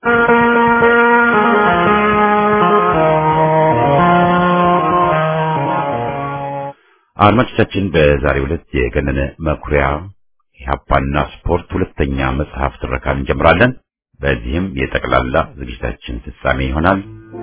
አድማጮቻችን በዛሬው ዕለት የገነነ መኩሪያ ኢህአፓና ስፖርት ሁለተኛ መጽሐፍ ትረካን እንጀምራለን። በዚህም የጠቅላላ ዝግጅታችን ፍጻሜ ይሆናል።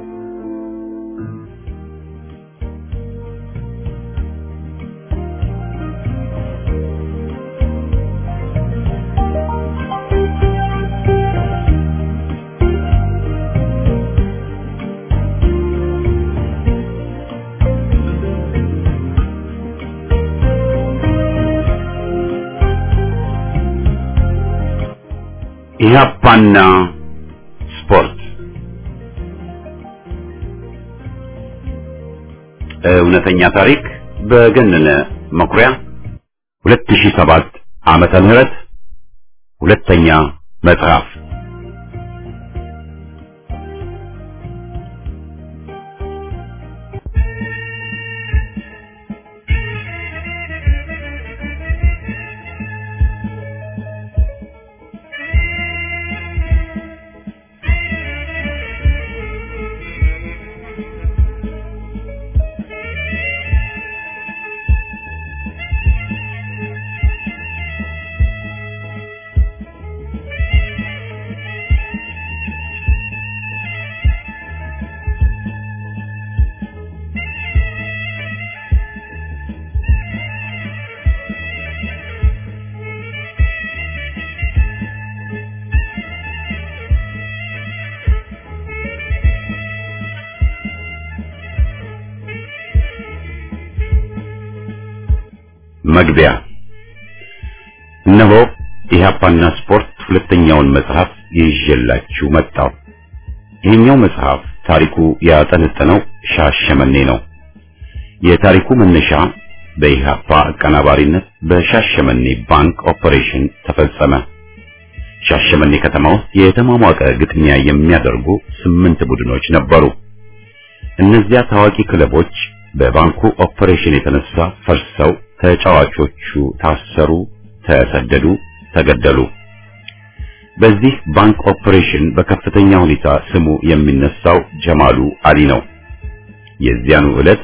ኢህአፓና ስፖርት እውነተኛ ታሪክ በገነነ መኩሪያ 2007 ዓመተ ምህረት ሁለተኛ መጽሐፍ መግቢያ እነሆ ኢህአፓና ስፖርት ሁለተኛውን መጽሐፍ ይዤላችሁ መጣሁ። ይህኛው መጽሐፍ ታሪኩ ያጠነጠነው ሻሸመኔ ነው። የታሪኩ መነሻ በኢህአፓ አቀናባሪነት በሻሸመኔ ባንክ ኦፐሬሽን ተፈጸመ። ሻሸመኔ ከተማ ውስጥ የተሟሟቀ ግጥሚያ የሚያደርጉ ስምንት ቡድኖች ነበሩ። እነዚያ ታዋቂ ክለቦች በባንኩ ኦፐሬሽን የተነሳ ፈርሰው ተጫዋቾቹ ታሰሩ፣ ተሰደዱ፣ ተገደሉ። በዚህ ባንክ ኦፐሬሽን በከፍተኛ ሁኔታ ስሙ የሚነሳው ጀማሉ አሊ ነው። የዚያኑ ዕለት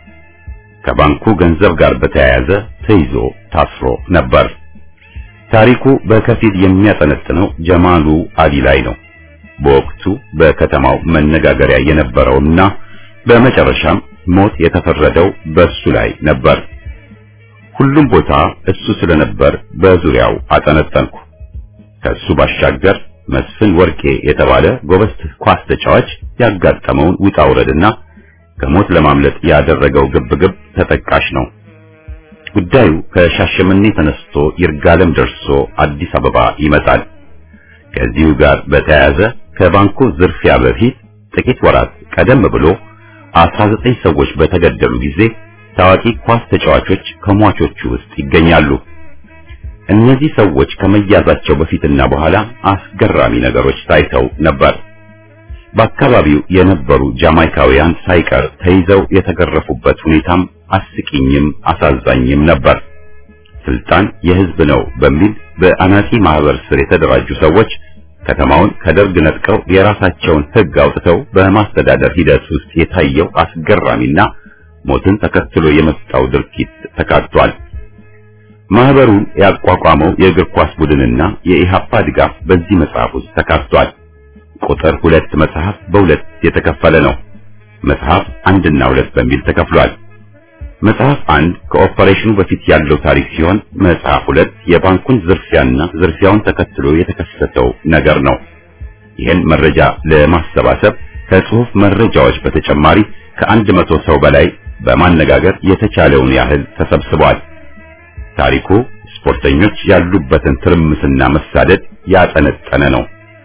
ከባንኩ ገንዘብ ጋር በተያያዘ ተይዞ ታስሮ ነበር። ታሪኩ በከፊል የሚያጠነጥነው ጀማሉ አሊ ላይ ነው። በወቅቱ በከተማው መነጋገሪያ የነበረውና በመጨረሻም ሞት የተፈረደው በሱ ላይ ነበር። ሁሉም ቦታ እሱ ስለነበር በዙሪያው አጠነጠንኩ። ከሱ ባሻገር መስፍን ወርቄ የተባለ ጎበዝ ኳስ ተጫዋች ያጋጠመውን ውጣ ውረድና ከሞት ለማምለጥ ያደረገው ግብግብ ተጠቃሽ ነው። ጉዳዩ ከሻሸመኔ ተነስቶ ይርጋለም ደርሶ አዲስ አበባ ይመጣል። ከዚሁ ጋር በተያያዘ ከባንኩ ዝርፊያ በፊት ጥቂት ወራት ቀደም ብሎ 19 ሰዎች በተገደሉ ጊዜ ታዋቂ ኳስ ተጫዋቾች ከሟቾቹ ውስጥ ይገኛሉ። እነዚህ ሰዎች ከመያዛቸው በፊትና በኋላ አስገራሚ ነገሮች ታይተው ነበር። በአካባቢው የነበሩ ጃማይካውያን ሳይቀር ተይዘው የተገረፉበት ሁኔታም አስቂኝም አሳዛኝም ነበር። ስልጣን የሕዝብ ነው በሚል በአናጺ ማህበር ስር የተደራጁ ሰዎች ከተማውን ከደርግ ነጥቀው የራሳቸውን ሕግ አውጥተው በማስተዳደር ሂደት ውስጥ የታየው አስገራሚና ሞትን ተከትሎ የመጣው ድርጊት ተካቷል። ማህበሩን ያቋቋመው የእግር ኳስ ቡድንና የኢሃፓ ድጋፍ በዚህ መጽሐፍ ውስጥ ተካቷል። ቁጥር ሁለት መጽሐፍ በሁለት የተከፈለ ነው። መጽሐፍ አንድና ሁለት በሚል ተከፍሏል። መጽሐፍ አንድ ከኦፐሬሽኑ በፊት ያለው ታሪክ ሲሆን መጽሐፍ ሁለት የባንኩን ዝርፊያና ዝርፊያውን ተከትሎ የተከሰተው ነገር ነው። ይህን መረጃ ለማሰባሰብ ከጽሑፍ መረጃዎች በተጨማሪ ከአንድ መቶ ሰው በላይ በማነጋገር የተቻለውን ያህል ተሰብስቧል። ታሪኩ ስፖርተኞች ያሉበትን ትርምስና መሳደድ ያጠነጠነ ነው።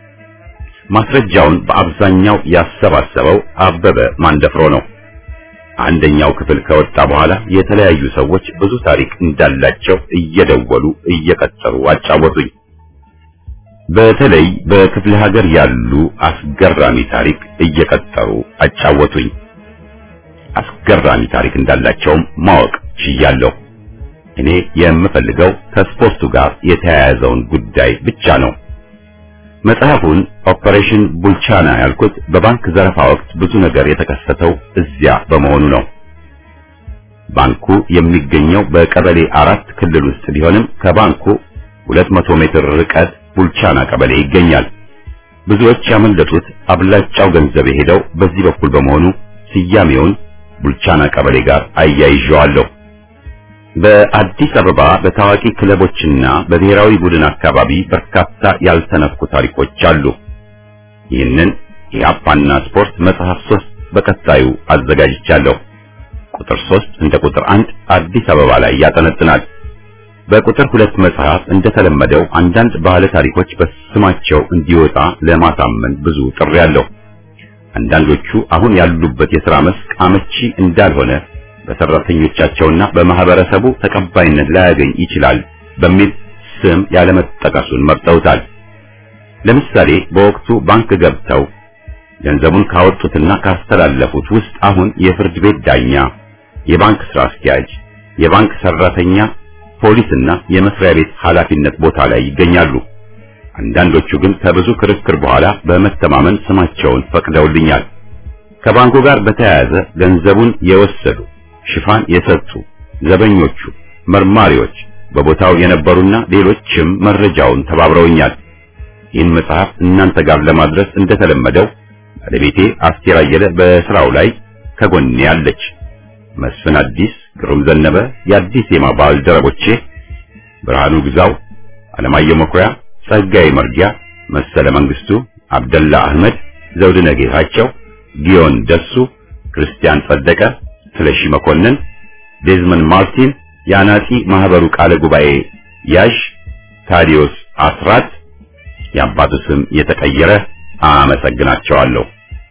ማስረጃውን በአብዛኛው ያሰባሰበው አበበ ማንደፍሮ ነው። አንደኛው ክፍል ከወጣ በኋላ የተለያዩ ሰዎች ብዙ ታሪክ እንዳላቸው እየደወሉ እየቀጠሩ አጫወቱኝ። በተለይ በክፍለ ሀገር ያሉ አስገራሚ ታሪክ እየቀጠሩ አጫወቱኝ። አስገራሚ ታሪክ እንዳላቸውም ማወቅ ችያለሁ። እኔ የምፈልገው ከስፖርቱ ጋር የተያያዘውን ጉዳይ ብቻ ነው። መጽሐፉን ኦፐሬሽን ቡልቻና ያልኩት በባንክ ዘረፋ ወቅት ብዙ ነገር የተከሰተው እዚያ በመሆኑ ነው። ባንኩ የሚገኘው በቀበሌ አራት ክልል ውስጥ ቢሆንም ከባንኩ 200 ሜትር ርቀት ቡልቻና ቀበሌ ይገኛል። ብዙዎች ያመለጡት አብላጫው ገንዘብ የሄደው በዚህ በኩል በመሆኑ ስያሜውን ቡልቻና ቀበሌ ጋር አያይዤዋለሁ። በአዲስ አበባ በታዋቂ ክለቦችና በብሔራዊ ቡድን አካባቢ በርካታ ያልተነኩ ታሪኮች አሉ። ይህንን የአፓና ስፖርት መጽሐፍ ሶስት በቀጣዩ አዘጋጅቻለሁ። ቁጥር ሶስት እንደ ቁጥር አንድ አዲስ አበባ ላይ ያጠነጥናል። በቁጥር ሁለት መጽሐፍ እንደተለመደው አንዳንድ ባለ ታሪኮች በስማቸው እንዲወጣ ለማሳመን ብዙ ጥሪ አለው። አንዳንዶቹ አሁን ያሉበት የሥራ መስክ አመቺ እንዳልሆነ በሰራተኞቻቸውና በማህበረሰቡ ተቀባይነት ላያገኝ ይችላል በሚል ስም ያለመጠቀሱን መርጠውታል። ለምሳሌ በወቅቱ ባንክ ገብተው ገንዘቡን ካወጡትና ካስተላለፉት ውስጥ አሁን የፍርድ ቤት ዳኛ፣ የባንክ ስራ አስኪያጅ፣ የባንክ ሰራተኛ፣ ፖሊስና የመስሪያ ቤት ኃላፊነት ቦታ ላይ ይገኛሉ። አንዳንዶቹ ግን ከብዙ ክርክር በኋላ በመተማመን ስማቸውን ፈቅደውልኛል። ከባንኩ ጋር በተያያዘ ገንዘቡን የወሰዱ ሽፋን የሰጡ ዘበኞቹ፣ መርማሪዎች፣ በቦታው የነበሩና ሌሎችም መረጃውን ተባብረውኛል። ይህን መጽሐፍ እናንተ ጋር ለማድረስ እንደተለመደው ባለቤቴ አስቴር አየለ በስራው ላይ ከጎኔ አለች። መስፍን አዲስ፣ ግሩም ዘነበ፣ የአዲስ ዜማ ባልደረቦቼ ብርሃኑ ግዛው፣ አለማየሁ መኩሪያ፣ ጸጋዬ መርጊያ፣ መሰለ መንግስቱ፣ አብደላ አህመድ፣ ዘውድነ ጌታቸው፣ ጊዮን ደሱ፣ ክርስቲያን ጸደቀ፣ ስለሺ መኮንን፣ ዴዝመን ማርቲን፣ የአናጺ ማህበሩ ቃለ ጉባኤ ያዥ ታዲዮስ አስራት፣ የአባቱ ስም የተቀየረ አመሰግናቸዋለሁ።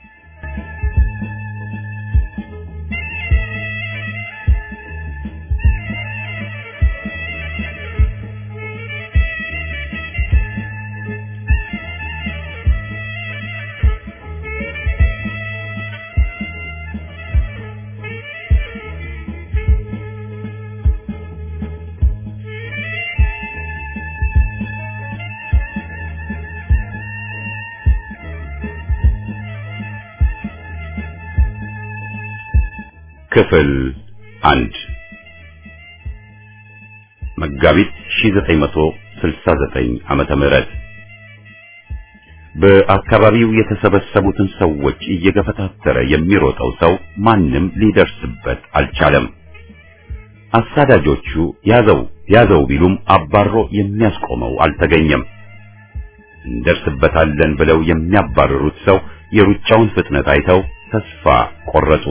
ክፍል አንድ መጋቢት 1969 ዓመተ ምህረት በአካባቢው የተሰበሰቡትን ሰዎች እየገፈታተረ የሚሮጠው ሰው ማንም ሊደርስበት አልቻለም። አሳዳጆቹ ያዘው ያዘው ቢሉም አባሮ የሚያስቆመው አልተገኘም። እንደርስበታለን ብለው የሚያባርሩት ሰው የሩጫውን ፍጥነት አይተው ተስፋ ቆረጡ።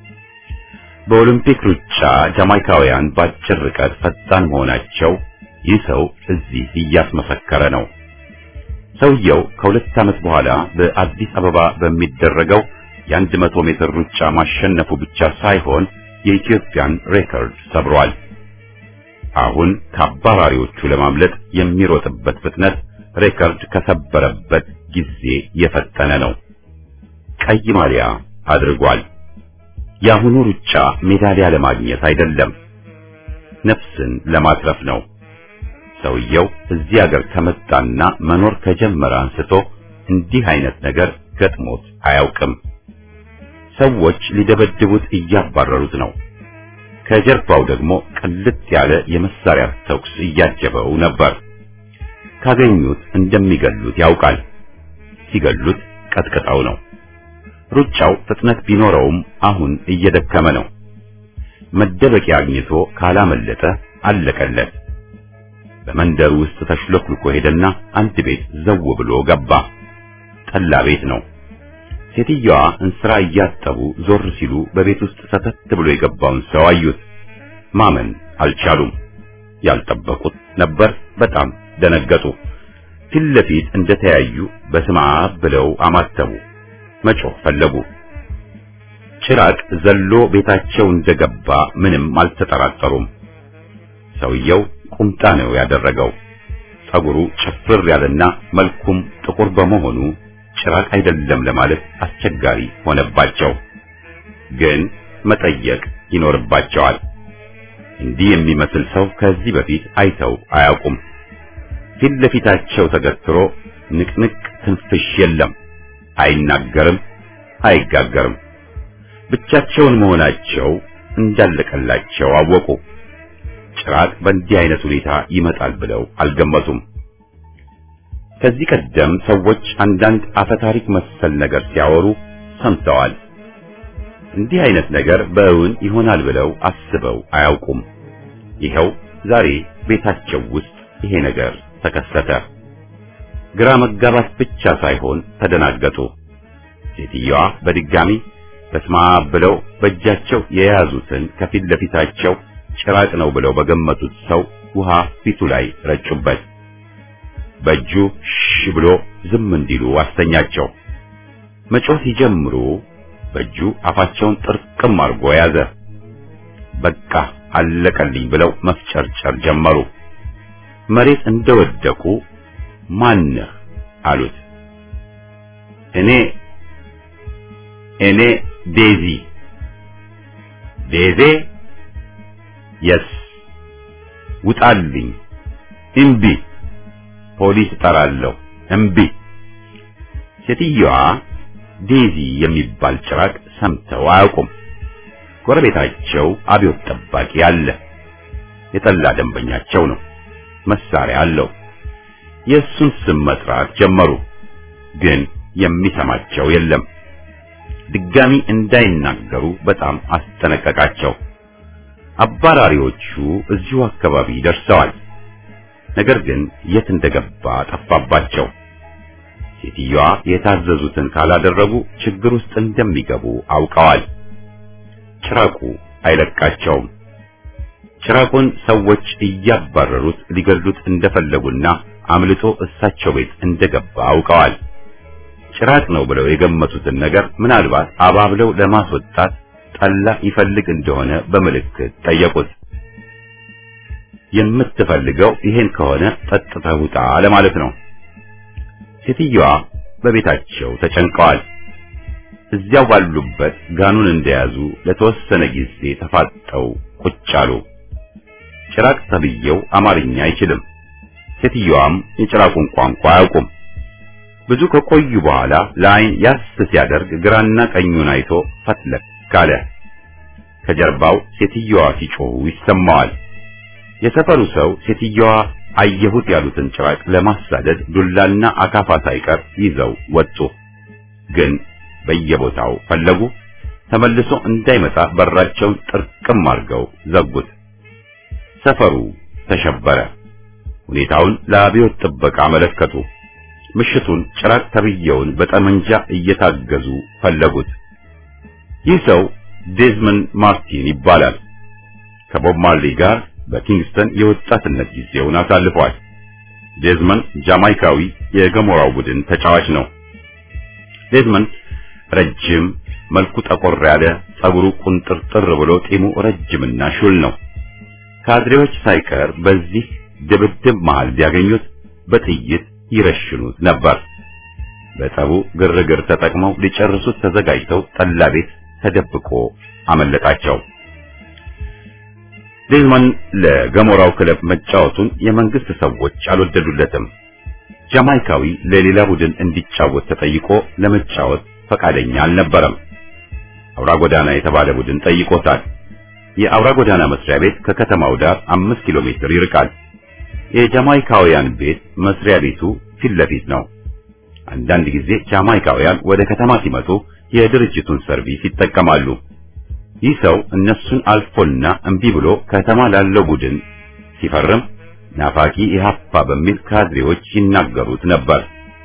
በኦሎምፒክ ሩጫ ጃማይካውያን በአጭር ርቀት ፈጣን መሆናቸው ይህ ሰው እዚህ እያስመሰከረ ነው። ሰውየው ከሁለት ዓመት በኋላ በአዲስ አበባ በሚደረገው የአንድ መቶ ሜትር ሩጫ ማሸነፉ ብቻ ሳይሆን የኢትዮጵያን ሬከርድ ሰብሯል። አሁን ከአባራሪዎቹ ለማምለጥ የሚሮጥበት ፍጥነት ሬከርድ ከሰበረበት ጊዜ የፈጠነ ነው። ቀይ ማሊያ አድርጓል። የአሁኑ ሩጫ ሜዳሊያ ለማግኘት አይደለም፣ ነፍስን ለማትረፍ ነው። ሰውየው እዚህ ሀገር ከመጣና መኖር ከጀመረ አንስቶ እንዲህ አይነት ነገር ገጥሞት አያውቅም። ሰዎች ሊደበድቡት እያባረሩት ነው። ከጀርባው ደግሞ ቅልጥ ያለ የመሳሪያ ተኩስ እያጀበው ነበር። ካገኙት እንደሚገሉት ያውቃል። ሲገሉት ቀጥቅጠው ነው። ሩጫው ፍጥነት ቢኖረውም አሁን እየደከመ ነው። መደበቂያ አግኝቶ ካላመለጠ አለቀለት። በመንደሩ ውስጥ ተሽለክልኮ ሄደና አንድ ቤት ዘው ብሎ ገባ። ጠላ ቤት ነው። ሴትዮዋ እንስራ እያጠቡ ዞር ሲሉ በቤት ውስጥ ሰተት ብሎ የገባውን ሰው አዩት። ማመን አልቻሉም። ያልጠበቁት ነበር። በጣም ደነገጡ። ፊት ለፊት እንደተያዩ በስመ አብ ብለው አማተቡ። መጮህ ፈለጉ። ጭራቅ ዘሎ ቤታቸው እንደገባ ምንም አልተጠራጠሩም። ሰውየው ቁምጣ ነው ያደረገው። ጸጉሩ ጭፍር ያለና መልኩም ጥቁር በመሆኑ ጭራቅ አይደለም ለማለት አስቸጋሪ ሆነባቸው። ግን መጠየቅ ይኖርባቸዋል። እንዲህ የሚመስል ሰው ከዚህ በፊት አይተው አያውቁም። ፊት ለፊታቸው ተገትሮ ንቅንቅ ትንፍሽ የለም። አይናገርም፣ አይጋገርም። ብቻቸውን መሆናቸው እንዳለቀላቸው አወቁ። ጭራቅ በእንዲህ አይነት ሁኔታ ይመጣል ብለው አልገመቱም። ከዚህ ቀደም ሰዎች አንዳንድ አፈታሪክ መሰል ነገር ሲያወሩ ሰምተዋል። እንዲህ አይነት ነገር በእውን ይሆናል ብለው አስበው አያውቁም። ይኸው ዛሬ ቤታቸው ውስጥ ይሄ ነገር ተከሰተ። ግራ መጋባት ብቻ ሳይሆን ተደናገጡ። ሴትዮዋ በድጋሚ በስማ ብለው በእጃቸው የያዙትን ከፊት ለፊታቸው ጭራቅ ነው ብለው በገመቱት ሰው ውሃ ፊቱ ላይ ረጩበት። በእጁ ሽ ብሎ ዝም እንዲሉ አስተኛቸው። መጮህ ሲጀምሩ በእጁ አፋቸውን ጥርቅም አድርጎ ያዘ። በቃ አለቀልኝ ብለው መፍጨርጨር ጀመሩ። መሬት እንደወደቁ ማነህ አሉት። እኔ እኔ ዴዚ ዴዜ የስ ውጣልኝ እምቢ ፖሊስ እጠራለሁ እምቢ ሴትዮዋ ዴዚ የሚባል ጭራቅ ሰምተው አያውቁም ጎረቤታቸው አብዮት ጠባቂ አለ የጠላ ደንበኛቸው ነው መሳሪያ አለው የእሱን ስም መጥራት ጀመሩ ግን የሚሰማቸው የለም ድጋሚ እንዳይናገሩ በጣም አስጠነቀቃቸው አባራሪዎቹ እዚሁ አካባቢ ደርሰዋል ነገር ግን የት እንደገባ ጠፋባቸው ሴትዮዋ የታዘዙትን ካላደረጉ ችግር ውስጥ እንደሚገቡ አውቀዋል ጭራቁ አይለቃቸውም ጭራቁን ሰዎች እያባረሩት ሊገሉት እንደፈለጉና አምልጦ እሳቸው ቤት እንደገባ አውቀዋል ጭራቅ ነው ብለው የገመቱትን ነገር ምናልባት አባብለው ለማስወጣት ጠላ ይፈልግ እንደሆነ በምልክት ጠየቁት የምትፈልገው ይሄን ከሆነ ጠጥተህ ውጣ ለማለት ነው ሴትዮዋ በቤታቸው ተጨንቀዋል እዚያው ባሉበት ጋኑን እንደያዙ ለተወሰነ ጊዜ ተፋጠው ቁጭ አሉ ጭራቅ ተብዬው አማርኛ አይችልም ሴትዮዋም የጭራቁን ቋንቋ አያውቁም ብዙ ከቆዩ በኋላ ለአይን ያስ ሲያደርግ ግራና ቀኙን አይቶ ፈትለክ ካለ ከጀርባው ሴትዮዋ ሲጮሁ ይሰማዋል የሰፈሩ ሰው ሴትዮዋ አየሁት ያሉትን ጭራቅ ለማሳደድ ዱላና አካፋ ሳይቀር ይዘው ወጡ ግን በየቦታው ፈለጉ ተመልሶ እንዳይመጣ በራቸውን ጥርቅም አድርገው ዘጉት ሰፈሩ ተሸበረ ሁኔታውን ለአብዮት ጥበቃ አመለከቱ ምሽቱን ጭራቅ ተብየውን በጠመንጃ እየታገዙ ፈለጉት ይህ ሰው ዴዝመንድ ማርቲን ይባላል ከቦብ ማርሊ ጋር በኪንግስተን የወጣትነት ጊዜውን አሳልፏል ዴዝመንድ ጃማይካዊ የገሞራው ቡድን ተጫዋች ነው ዴዝመንድ ረጅም መልኩ ጠቆር ያለ ጸጉሩ ቁንጥርጥር ብሎ ጢሙ ረጅምና ሹል ነው ካድሬዎች ሳይቀር በዚህ ድብድብ መሃል ቢያገኙት በጥይት ይረሽኑት ነበር በጠቡ ግርግር ተጠቅመው ሊጨርሱት ተዘጋጅተው ጠላ ቤት ተደብቆ አመለጣቸው ዴዝመን ለገሞራው ክለብ መጫወቱን የመንግስት ሰዎች አልወደዱለትም ጃማይካዊ ለሌላ ቡድን እንዲጫወት ተጠይቆ ለመጫወት ፈቃደኛ አልነበረም አውራ ጎዳና የተባለ ቡድን ጠይቆታል የአውራ ጎዳና መስሪያ ቤት ከከተማው ዳር አምስት ኪሎ ሜትር ይርቃል የጃማይካውያን ቤት መስሪያ ቤቱ ፊት ለፊት ነው አንዳንድ ጊዜ ጃማይካውያን ወደ ከተማ ሲመጡ የድርጅቱን ሰርቪስ ይጠቀማሉ ይህ ሰው እነሱን አልፎና እምቢ ብሎ ከተማ ላለው ቡድን ሲፈርም ናፋቂ ኢህአፓ በሚል ካድሬዎች ይናገሩት ነበር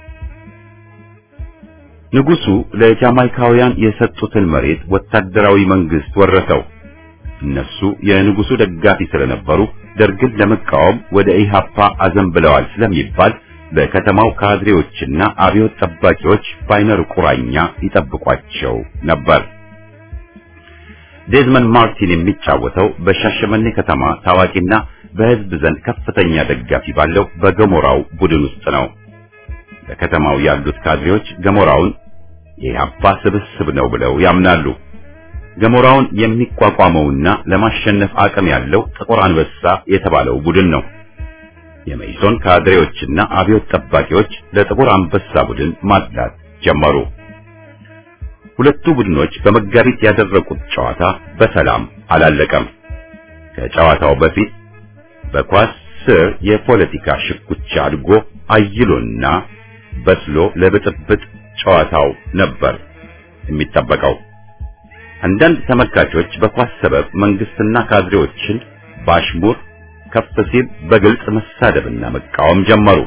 ንጉሱ ለጃማይካውያን የሰጡትን መሬት ወታደራዊ መንግስት ወረሰው እነሱ የንጉሱ ደጋፊ ስለነበሩ ደርግን ለመቃወም ወደ ኢሃፓ አዘንብለዋል ስለሚባል በከተማው ካድሬዎችና አብዮት ጠባቂዎች ባይነር ቁራኛ ይጠብቋቸው ነበር ዴዝመንድ ማርቲን የሚጫወተው በሻሸመኔ ከተማ ታዋቂና በህዝብ ዘንድ ከፍተኛ ደጋፊ ባለው በገሞራው ቡድን ውስጥ ነው በከተማው ያሉት ካድሬዎች ገሞራውን የኢሃፓ ስብስብ ነው ብለው ያምናሉ ገሞራውን የሚቋቋመውና ለማሸነፍ አቅም ያለው ጥቁር አንበሳ የተባለው ቡድን ነው። የመይሶን ካድሬዎችና አብዮት ጠባቂዎች ለጥቁር አንበሳ ቡድን ማድላት ጀመሩ። ሁለቱ ቡድኖች በመጋቢት ያደረጉት ጨዋታ በሰላም አላለቀም። ከጨዋታው በፊት በኳስ ስር የፖለቲካ ሽኩቻ አድጎ አይሎና በስሎ ለብጥብጥ ጨዋታው ነበር የሚጠበቀው። አንዳንድ ተመልካቾች በኳስ ሰበብ መንግስትና ካድሬዎችን ባሽሙር ከፍ ሲል በግልጽ መሳደብና መቃወም ጀመሩ።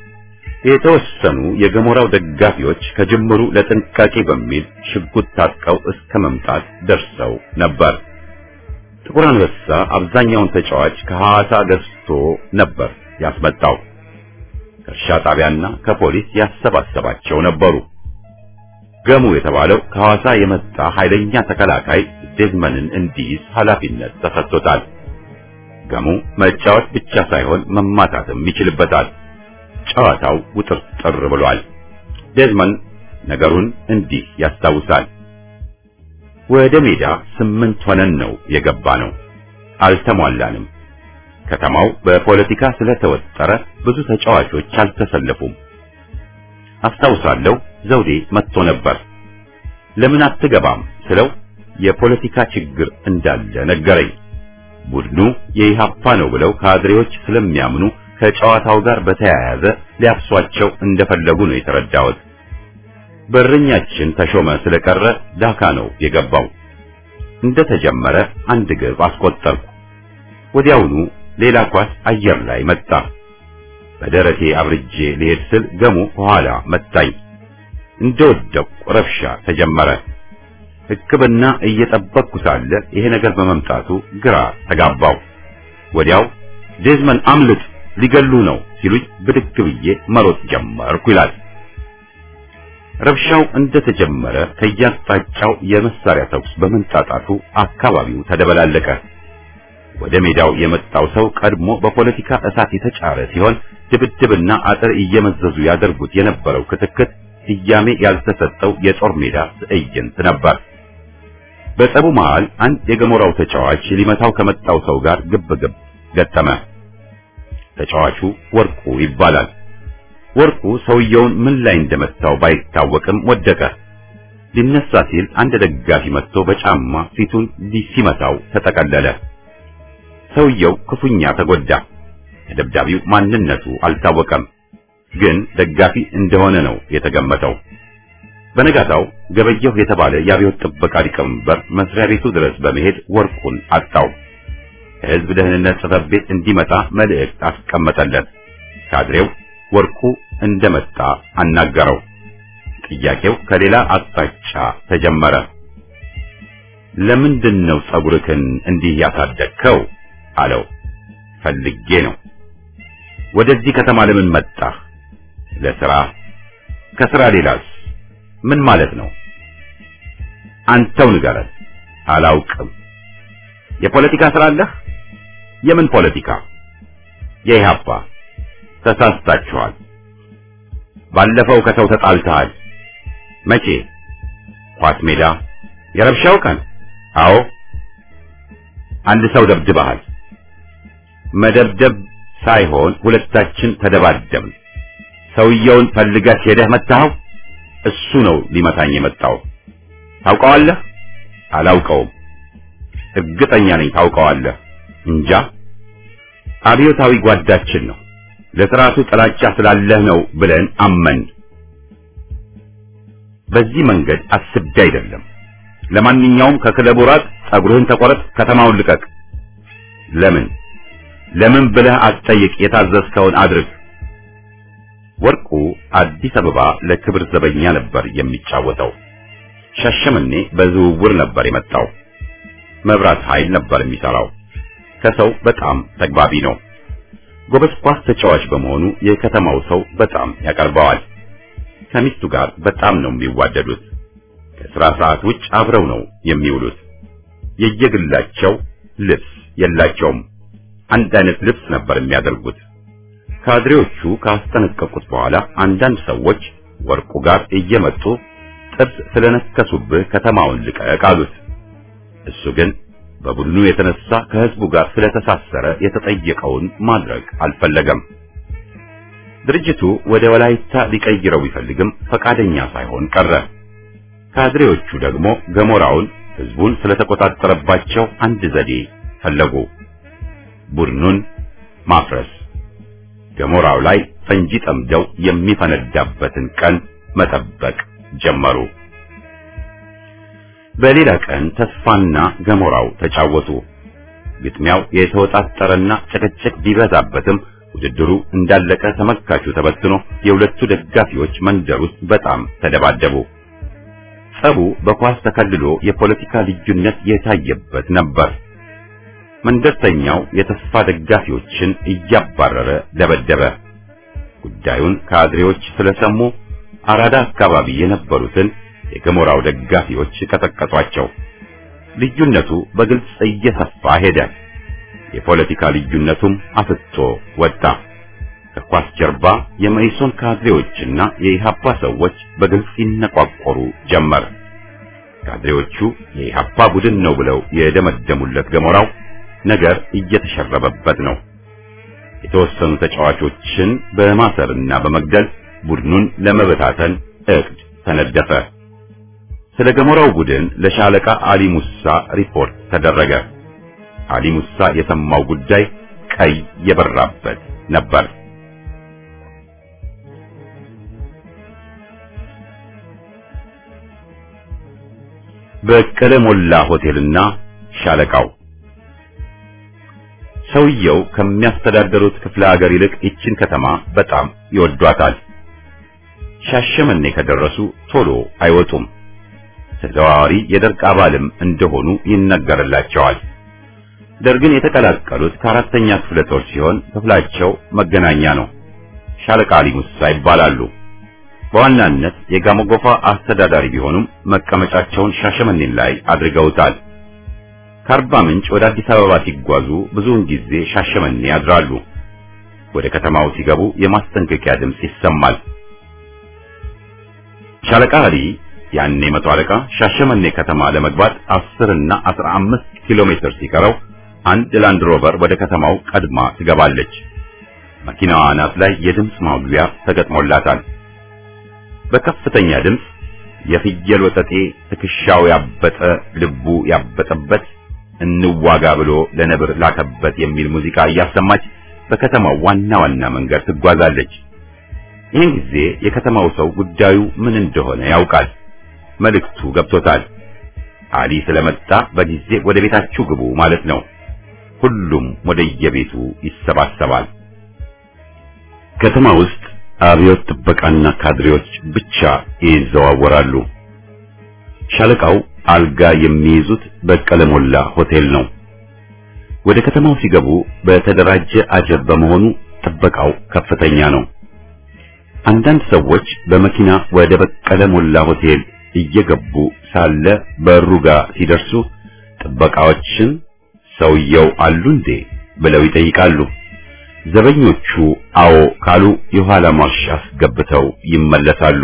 የተወሰኑ የገሞራው ደጋፊዎች ከጅምሩ ለጥንቃቄ በሚል ሽጉጥ ታጥቀው እስከ መምጣት ደርሰው ነበር። ጥቁር አንበሳ አብዛኛውን ተጫዋች ከሐዋሳ ገዝቶ ነበር ያስመጣው። ከእርሻ ጣቢያና ከፖሊስ ያሰባሰባቸው ነበሩ። ገሙ የተባለው ከሐዋሳ የመጣ ኃይለኛ ተከላካይ ዴዝመንን እንዲይዝ ኃላፊነት ተሰጥቶታል። ገሙ መጫወት ብቻ ሳይሆን መማታትም ይችልበታል። ጨዋታው ውጥርጥር ብሏል። ዴዝመን ነገሩን እንዲህ ያስታውሳል። ወደ ሜዳ ስምንት ሆነን ነው የገባ ነው። አልተሟላንም። ከተማው በፖለቲካ ስለተወጠረ ብዙ ተጫዋቾች አልተሰለፉም። አስታውሳለሁ ዘውዴ መጥቶ ነበር። ለምን አትገባም ስለው የፖለቲካ ችግር እንዳለ ነገረኝ። ቡድኑ የኢሃፓ ነው ብለው ካድሬዎች ስለሚያምኑ ከጨዋታው ጋር በተያያዘ ሊያፍሷቸው እንደፈለጉ ነው የተረዳሁት። በረኛችን ተሾመ ስለቀረ ዳካ ነው የገባው። እንደተጀመረ አንድ ግብ አስቆጠርኩ። ወዲያውኑ ሌላ ኳስ አየር ላይ መጣ። በደረቴ አብርጄ ልሄድ ስል ገሙ ከኋላ መታኝ። እንደወደቅኩ ረብሻ ተጀመረ። ሕክምና እየጠበቅኩ ሳለ ይሄ ነገር በመምጣቱ ግራ ተጋባው። ወዲያው ዴዝመን አምልጥ፣ ሊገሉ ነው ሲሉኝ ብድግ ብዬ መሮጥ ጀመርኩ ይላል። ረብሻው እንደተጀመረ ከያቅጣጫው የመሳሪያ ተኩስ በመንጣጣቱ አካባቢው ተደበላለቀ። ወደ ሜዳው የመጣው ሰው ቀድሞ በፖለቲካ እሳት የተጫረ ሲሆን ድብድብና አጥር እየመዘዙ ያደርጉት የነበረው ክትክት ስያሜ ያልተሰጠው የጦር ሜዳ ትዕይንት ነበር። በጸቡ መሃል አንድ የገሞራው ተጫዋች ሊመታው ከመጣው ሰው ጋር ግብ ግብ ገጠመ። ተጫዋቹ ወርቁ ይባላል። ወርቁ ሰውየውን ምን ላይ እንደመታው ባይታወቅም ወደቀ። ሊነሳ ሲል አንድ ደጋፊ መጥቶ በጫማ ፊቱን ሲመታው ተጠቀለለ። ሰውየው ክፉኛ ተጎዳ። ተደብዳቢው ማንነቱ አልታወቀም፣ ግን ደጋፊ እንደሆነ ነው የተገመተው። በነጋታው ገበየሁ የተባለ የአብዮት ጥበቃ ሊቀመንበር መስሪያ ቤቱ ድረስ በመሄድ ወርቁን አጣው። ከሕዝብ ደህንነት ጽሕፈት ቤት እንዲመጣ መልእክት አስቀመጠለት። ካድሬው ወርቁ እንደመጣ አናገረው። ጥያቄው ከሌላ አቅጣጫ ተጀመረ። ለምንድን ነው ጸጉርህን እንዲህ ያሳደግከው? አለው። ፈልጌ ነው። ወደዚህ ከተማ ለምን መጣህ? ለስራ። ከስራ ሌላስ? ምን ማለት ነው? አንተው ንገረን። አላውቅም። የፖለቲካ ስራ አለህ? የምን ፖለቲካ? የኢህአፓ። ተሳስታችኋል። ባለፈው ከሰው ተጣልተሃል። መቼ? ኳስ ሜዳ። የረብሻው ቀን? አዎ። አንድ ሰው ደብድበሃል። መደብደብ ሳይሆን ሁለታችን ተደባደብን። ሰውየውን ፈልገህ ሄደህ መታኸው? እሱ ነው ሊመታኝ የመጣው። ታውቀዋለህ? አላውቀውም። እርግጠኛ ነኝ ታውቀዋለህ። እንጃ። አብዮታዊ ጓዳችን ነው። ለስርዓቱ ጥላቻ ስላለህ ነው ብለን አመን። በዚህ መንገድ አስቤ አይደለም። ለማንኛውም ከክለቡ ራቅ፣ ጸጉርህን ተቆረጥ፣ ከተማውን ልቀቅ። ለምን ለምን ብለህ አትጠይቅ። የታዘዝከውን አድርግ። ወርቁ አዲስ አበባ ለክብር ዘበኛ ነበር የሚጫወተው። ሻሸመኔ በዝውውር ነበር የመጣው። መብራት ኃይል ነበር የሚሰራው። ከሰው በጣም ተግባቢ ነው። ጎበዝ ኳስ ተጫዋች በመሆኑ የከተማው ሰው በጣም ያቀርበዋል። ከሚስቱ ጋር በጣም ነው የሚዋደዱት። ከስራ ሰዓት ውጭ አብረው ነው የሚውሉት። የየግላቸው ልብስ የላቸውም። አንድ አይነት ልብስ ነበር የሚያደርጉት። ካድሬዎቹ ካስጠነቀቁት በኋላ አንዳንድ ሰዎች ወርቁ ጋር እየመጡ ጥርስ ስለነከሱብህ ከተማውን ልቀቅ አሉት። እሱ ግን በቡድኑ የተነሳ ከህዝቡ ጋር ስለተሳሰረ የተጠየቀውን ማድረግ አልፈለገም። ድርጅቱ ወደ ወላይታ ሊቀይረው ቢፈልግም ፈቃደኛ ሳይሆን ቀረ። ካድሬዎቹ ደግሞ ገሞራውን ህዝቡን ስለተቆጣጠረባቸው አንድ ዘዴ ፈለጉ። ቡድኑን ማፍረስ፣ ገሞራው ላይ ፈንጂ ጠምደው የሚፈነዳበትን ቀን መጠበቅ ጀመሩ። በሌላ ቀን ተስፋና ገሞራው ተጫወቱ። ግጥሚያው የተወጣጠረና ጭቅጭቅ ቢበዛበትም ውድድሩ እንዳለቀ ተመልካቹ ተበትኖ የሁለቱ ደጋፊዎች መንደር ውስጥ በጣም ተደባደቡ። ጸቡ በኳስ ተከልሎ የፖለቲካ ልዩነት የታየበት ነበር። መንደርተኛው የተስፋ ደጋፊዎችን እያባረረ ደበደበ። ጉዳዩን ካድሬዎች ስለሰሙ አራዳ አካባቢ የነበሩትን የገሞራው ደጋፊዎች ቀጠቀጧቸው። ልዩነቱ በግልጽ እየሰፋ ሄደ። የፖለቲካ ልዩነቱም አፍጦ ወጣ። ከኳስ ጀርባ የመኢሶን ካድሬዎችና የኢሃፓ ሰዎች በግልጽ ይነቋቆሩ ጀመር። ካድሬዎቹ የኢሃፓ ቡድን ነው ብለው የደመደሙለት ገሞራው ነገር እየተሸረበበት ነው። የተወሰኑ ተጫዋቾችን በማሰርና በመግደል ቡድኑን ለመበታተን እቅድ ተነደፈ። ስለ ገሞራው ቡድን ለሻለቃ አሊ ሙሳ ሪፖርት ተደረገ። አሊ ሙሳ የሰማው ጉዳይ ቀይ የበራበት ነበር። በቀለ ሞላ ሆቴልና ሻለቃው ሰውየው ከሚያስተዳደሩት ክፍለ ሀገር ይልቅ ይችን ከተማ በጣም ይወዷታል። ሻሸመኔ ከደረሱ ቶሎ አይወጡም። ተዘዋዋሪ የደርግ አባልም እንደሆኑ ይነገርላቸዋል። ደርግን የተቀላቀሉት ከአራተኛ ክፍለ ጦር ሲሆን ክፍላቸው መገናኛ ነው። ሻለቃ አሊ ሙሳ ይባላሉ። በዋናነት የጋሞጎፋ አስተዳዳሪ ቢሆኑም መቀመጫቸውን ሻሸመኔን ላይ አድርገውታል። ከአርባ ምንጭ ወደ አዲስ አበባ ሲጓዙ ብዙውን ጊዜ ሻሸመኔ ያድራሉ። ወደ ከተማው ሲገቡ የማስጠንቀቂያ ድምፅ ይሰማል። ሻለቃ አሊ ያኔ መቶ አለቃ ሻሸመኔ ከተማ ለመግባት 10 እና 15 ኪሎ ሜትር ሲቀረው አንድ ላንድ ሮቨር ወደ ከተማው ቀድማ ትገባለች። መኪናዋ አናት ላይ የድምፅ ማጉያ ተገጥሞላታል። በከፍተኛ ድምፅ የፍየል ወጠጤ ትከሻው ያበጠ ልቡ ያበጠበት እንዋጋ ብሎ ለነብር ላከበት የሚል ሙዚቃ እያሰማች በከተማው ዋና ዋና መንገድ ትጓዛለች። ይህን ጊዜ የከተማው ሰው ጉዳዩ ምን እንደሆነ ያውቃል። መልእክቱ ገብቶታል። አሊ ስለመጣ በጊዜ ወደ ቤታችሁ ግቡ ማለት ነው። ሁሉም ወደ የቤቱ ይሰባሰባል። ከተማ ውስጥ አብዮት ጥበቃና ካድሬዎች ብቻ ይዘዋወራሉ። ሻለቃው አልጋ የሚይዙት በቀለ ሞላ ሆቴል ነው። ወደ ከተማው ሲገቡ በተደራጀ አጀብ በመሆኑ ጥበቃው ከፍተኛ ነው። አንዳንድ ሰዎች በመኪና ወደ በቀለ ሞላ ሆቴል እየገቡ ሳለ በሩ ጋር ሲደርሱ ጥበቃዎችን ሰውየው አሉ እንዴ ብለው ይጠይቃሉ። ዘበኞቹ አዎ ካሉ የኋላ ማርሽ አስገብተው ይመለሳሉ።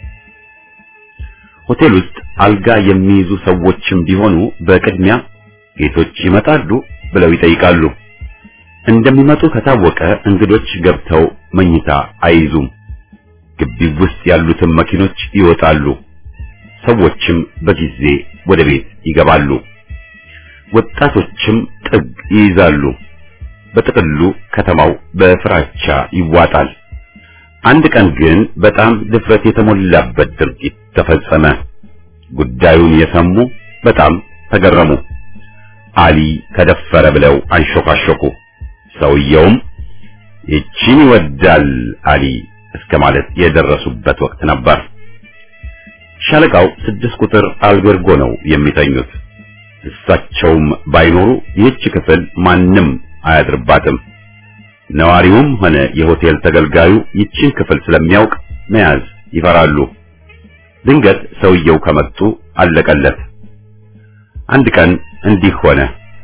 ሆቴል ውስጥ አልጋ የሚይዙ ሰዎችም ቢሆኑ በቅድሚያ ጌቶች ይመጣሉ ብለው ይጠይቃሉ። እንደሚመጡ ከታወቀ እንግዶች ገብተው መኝታ አይይዙም። ግቢው ውስጥ ያሉትን መኪኖች ይወጣሉ። ሰዎችም በጊዜ ወደ ቤት ይገባሉ። ወጣቶችም ጥግ ይይዛሉ። በጥቅሉ ከተማው በፍራቻ ይዋጣል። አንድ ቀን ግን በጣም ድፍረት የተሞላበት ድርጊት ተፈጸመ። ጉዳዩን የሰሙ በጣም ተገረሙ። አሊ ከደፈረ ብለው አንሾካሾኩ። ሰውየውም ይቺን ይወዳል አሊ እስከ ማለት የደረሱበት ወቅት ነበር። ሻለቃው ስድስት ቁጥር አልቤርጎ ነው የሚተኙት። እሳቸውም ባይኖሩ ይህች ክፍል ማንም አያድርባትም። ነዋሪውም ሆነ የሆቴል ተገልጋዩ ይችን ክፍል ስለሚያውቅ መያዝ ይፈራሉ። ድንገት ሰውየው ከመጡ አለቀለት። አንድ ቀን እንዲህ ሆነ።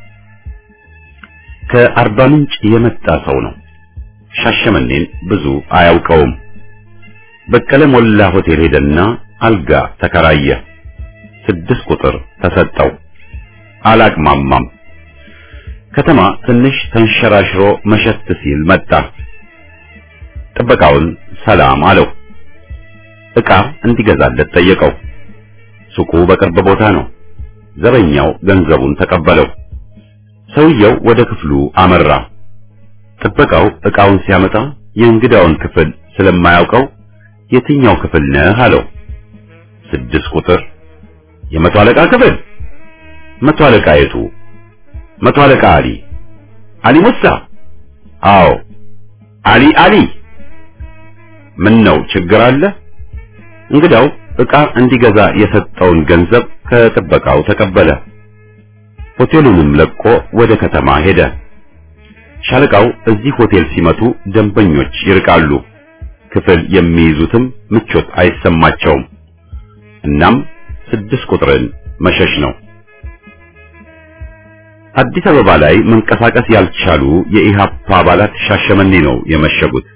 ከአርባ ምንጭ የመጣ ሰው ነው። ሻሸመኔን ብዙ አያውቀውም። በቀለ ሞላ ሆቴል ሄደና አልጋ ተከራየ። ስድስት ቁጥር ተሰጠው። አላቅማማም። ከተማ ትንሽ ተንሸራሽሮ መሸት ሲል መጣ። ጥበቃውን ሰላም አለው። ዕቃ እንዲገዛለት ጠየቀው። ሱቁ በቅርብ ቦታ ነው። ዘበኛው ገንዘቡን ተቀበለው። ሰውየው ወደ ክፍሉ አመራ። ጥበቃው ዕቃውን ሲያመጣ የእንግዳውን ክፍል ስለማያውቀው የትኛው ክፍል ነህ አለው። ስድስት ቁጥር የመቶ አለቃ ክፍል። መቶ አለቃ የቱ? መቶ አለቃ አሊ። አሊ ሙሳ? አዎ። አሊ አሊ። ምን ነው ችግር አለ? እንግዳው ዕቃ እንዲገዛ የሰጠውን ገንዘብ ከጥበቃው ተቀበለ። ሆቴሉንም ለቆ ወደ ከተማ ሄደ። ሻለቃው እዚህ ሆቴል ሲመቱ ደንበኞች ይርቃሉ፣ ክፍል የሚይዙትም ምቾት አይሰማቸውም። እናም ስድስት ቁጥርን መሸሽ ነው። አዲስ አበባ ላይ መንቀሳቀስ ያልቻሉ የኢሃፓ አባላት ሻሸመኔ ነው የመሸጉት።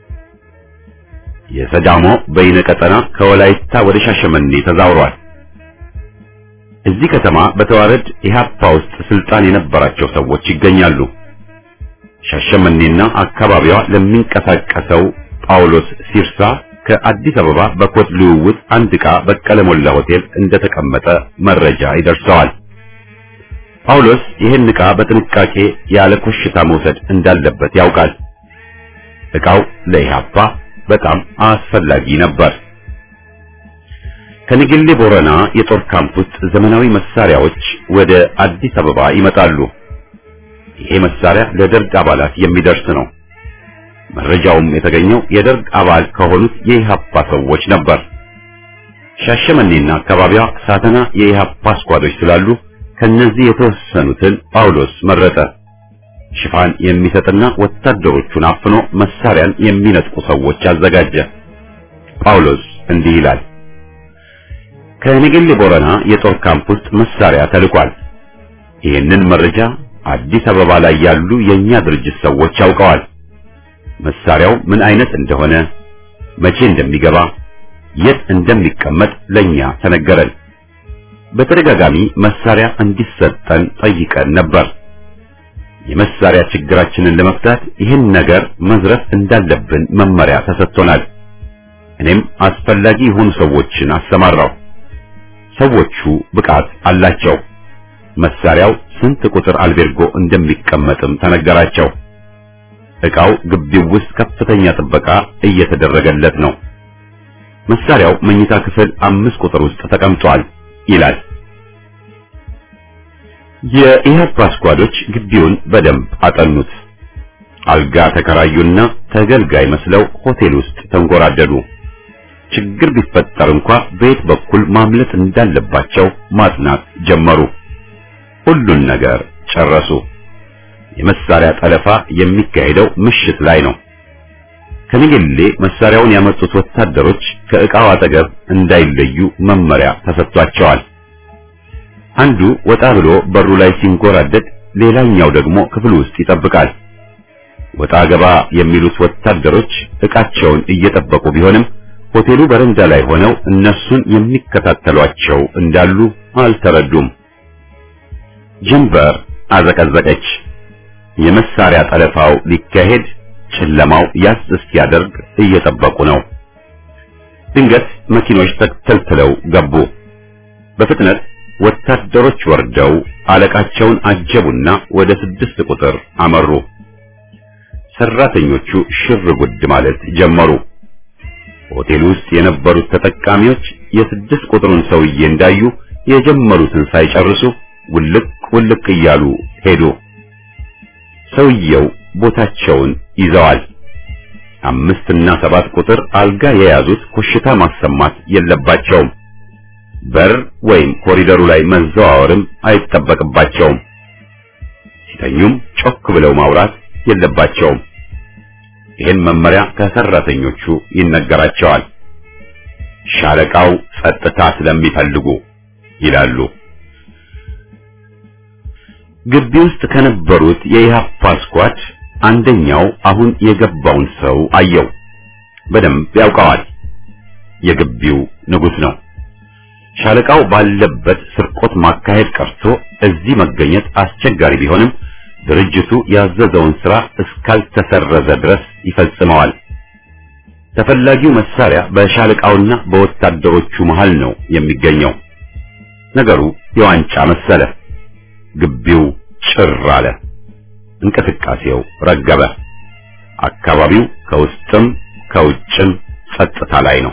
የሰዳሞ በይነ ቀጠና ከወላይታ ወደ ሻሸመኔ ተዛውሯል። እዚህ ከተማ በተዋረድ ኢሃፓ ውስጥ ስልጣን የነበራቸው ሰዎች ይገኛሉ። ሻሸመኔና አካባቢዋ ለሚንቀሳቀሰው ጳውሎስ ሲርሳ ከአዲስ አበባ በኮድ ልውውጥ አንድ ዕቃ በቀለ ሞላ ሆቴል እንደተቀመጠ መረጃ ይደርሰዋል። ጳውሎስ ይህን ዕቃ በጥንቃቄ ያለ ኮሽታ መውሰድ እንዳለበት ያውቃል። ዕቃው ለኢሃፓ በጣም አስፈላጊ ነበር። ከንግሌ ቦረና የጦር ካምፕ ውስጥ ዘመናዊ መሳሪያዎች ወደ አዲስ አበባ ይመጣሉ። ይሄ መሳሪያ ለደርግ አባላት የሚደርስ ነው። መረጃውም የተገኘው የደርግ አባል ከሆኑት የኢሃፓ ሰዎች ነበር። ሻሸመኔና አካባቢዋ ሳተና የኢሃፓ ስኳዶች ስላሉ ከነዚህ የተወሰኑትን ጳውሎስ መረጠ። ሽፋን የሚሰጥና ወታደሮቹን አፍኖ መሳሪያን የሚነጥቁ ሰዎች አዘጋጀ። ጳውሎስ እንዲህ ይላል። ከነገሌ ቦረና የጦር ካምፕ ውስጥ መሳሪያ ተልኳል። ይህንን መረጃ አዲስ አበባ ላይ ያሉ የኛ ድርጅት ሰዎች ያውቀዋል። መሳሪያው ምን አይነት እንደሆነ፣ መቼ እንደሚገባ፣ የት እንደሚቀመጥ ለኛ ተነገረን። በተደጋጋሚ መሳሪያ እንዲሰጠን ጠይቀን ነበር። የመሳሪያ ችግራችንን ለመፍታት ይህን ነገር መዝረፍ እንዳለብን መመሪያ ተሰጥቶናል። እኔም አስፈላጊ የሆኑ ሰዎችን አሰማራው። ሰዎቹ ብቃት አላቸው። መሳሪያው ስንት ቁጥር አልቤርጎ እንደሚቀመጥም ተነገራቸው። ዕቃው ግቢው ውስጥ ከፍተኛ ጥበቃ እየተደረገለት ነው። መሳሪያው መኝታ ክፍል አምስት ቁጥር ውስጥ ተቀምጧል ይላል። የኢህአፓ ስኳዶች ግቢውን በደንብ አጠኑት። አልጋ ተከራዩና ተገልጋይ መስለው ሆቴል ውስጥ ተንጎራደዱ። ችግር ቢፈጠር እንኳ በየት በኩል ማምለጥ እንዳለባቸው ማጥናት ጀመሩ። ሁሉን ነገር ጨረሱ። የመሳሪያ ጠለፋ የሚካሄደው ምሽት ላይ ነው። ከንግሌ መሳሪያውን ያመጡት ወታደሮች ከዕቃው አጠገብ እንዳይለዩ መመሪያ ተሰጥቷቸዋል። አንዱ ወጣ ብሎ በሩ ላይ ሲንጎራደድ፣ ሌላኛው ደግሞ ክፍል ውስጥ ይጠብቃል። ወጣ ገባ የሚሉት ወታደሮች ዕቃቸውን እየጠበቁ ቢሆንም ሆቴሉ በረንዳ ላይ ሆነው እነሱን የሚከታተሏቸው እንዳሉ አልተረዱም። ጀንበር አዘቀዘቀች። የመሳሪያ ጠለፋው ሊካሄድ ጨለማው ያስ እስኪያደርግ እየጠበቁ ነው። ድንገት መኪኖች ተተልትለው ገቡ። በፍጥነት ወታደሮች ወርደው አለቃቸውን አጀቡና ወደ ስድስት ቁጥር አመሩ። ሰራተኞቹ ሽር ጉድ ማለት ጀመሩ። ሆቴል ውስጥ የነበሩት ተጠቃሚዎች የስድስት ቁጥሩን ሰውዬ እንዳዩ የጀመሩትን ሳይጨርሱ ውልቅ ውልቅ እያሉ ሄዱ። ሰውየው ቦታቸውን ይዘዋል። አምስት እና ሰባት ቁጥር አልጋ የያዙት ኮሽታ ማሰማት የለባቸውም። በር ወይም ኮሪደሩ ላይ መዘዋወርም አይጠበቅባቸውም። ሲተኙም ጮክ ብለው ማውራት የለባቸውም። ይህን መመሪያ ከሰራተኞቹ ይነገራቸዋል። ሻለቃው ጸጥታ ስለሚፈልጉ ይላሉ። ግቢ ውስጥ ከነበሩት የኢሃፓ ስኳድ አንደኛው አሁን የገባውን ሰው አየው። በደንብ ያውቀዋል። የግቢው ንጉሥ ነው። ሻለቃው ባለበት ስርቆት ማካሄድ ቀርቶ እዚህ መገኘት አስቸጋሪ ቢሆንም ድርጅቱ ያዘዘውን ሥራ እስካልተሰረዘ ድረስ ይፈጽመዋል። ተፈላጊው መሳሪያ በሻለቃውና በወታደሮቹ መሃል ነው የሚገኘው። ነገሩ የዋንጫ መሰለ። ግቢው ጭር አለ። እንቅስቃሴው ረገበ። አካባቢው ከውስጥም ከውጭም ጸጥታ ላይ ነው።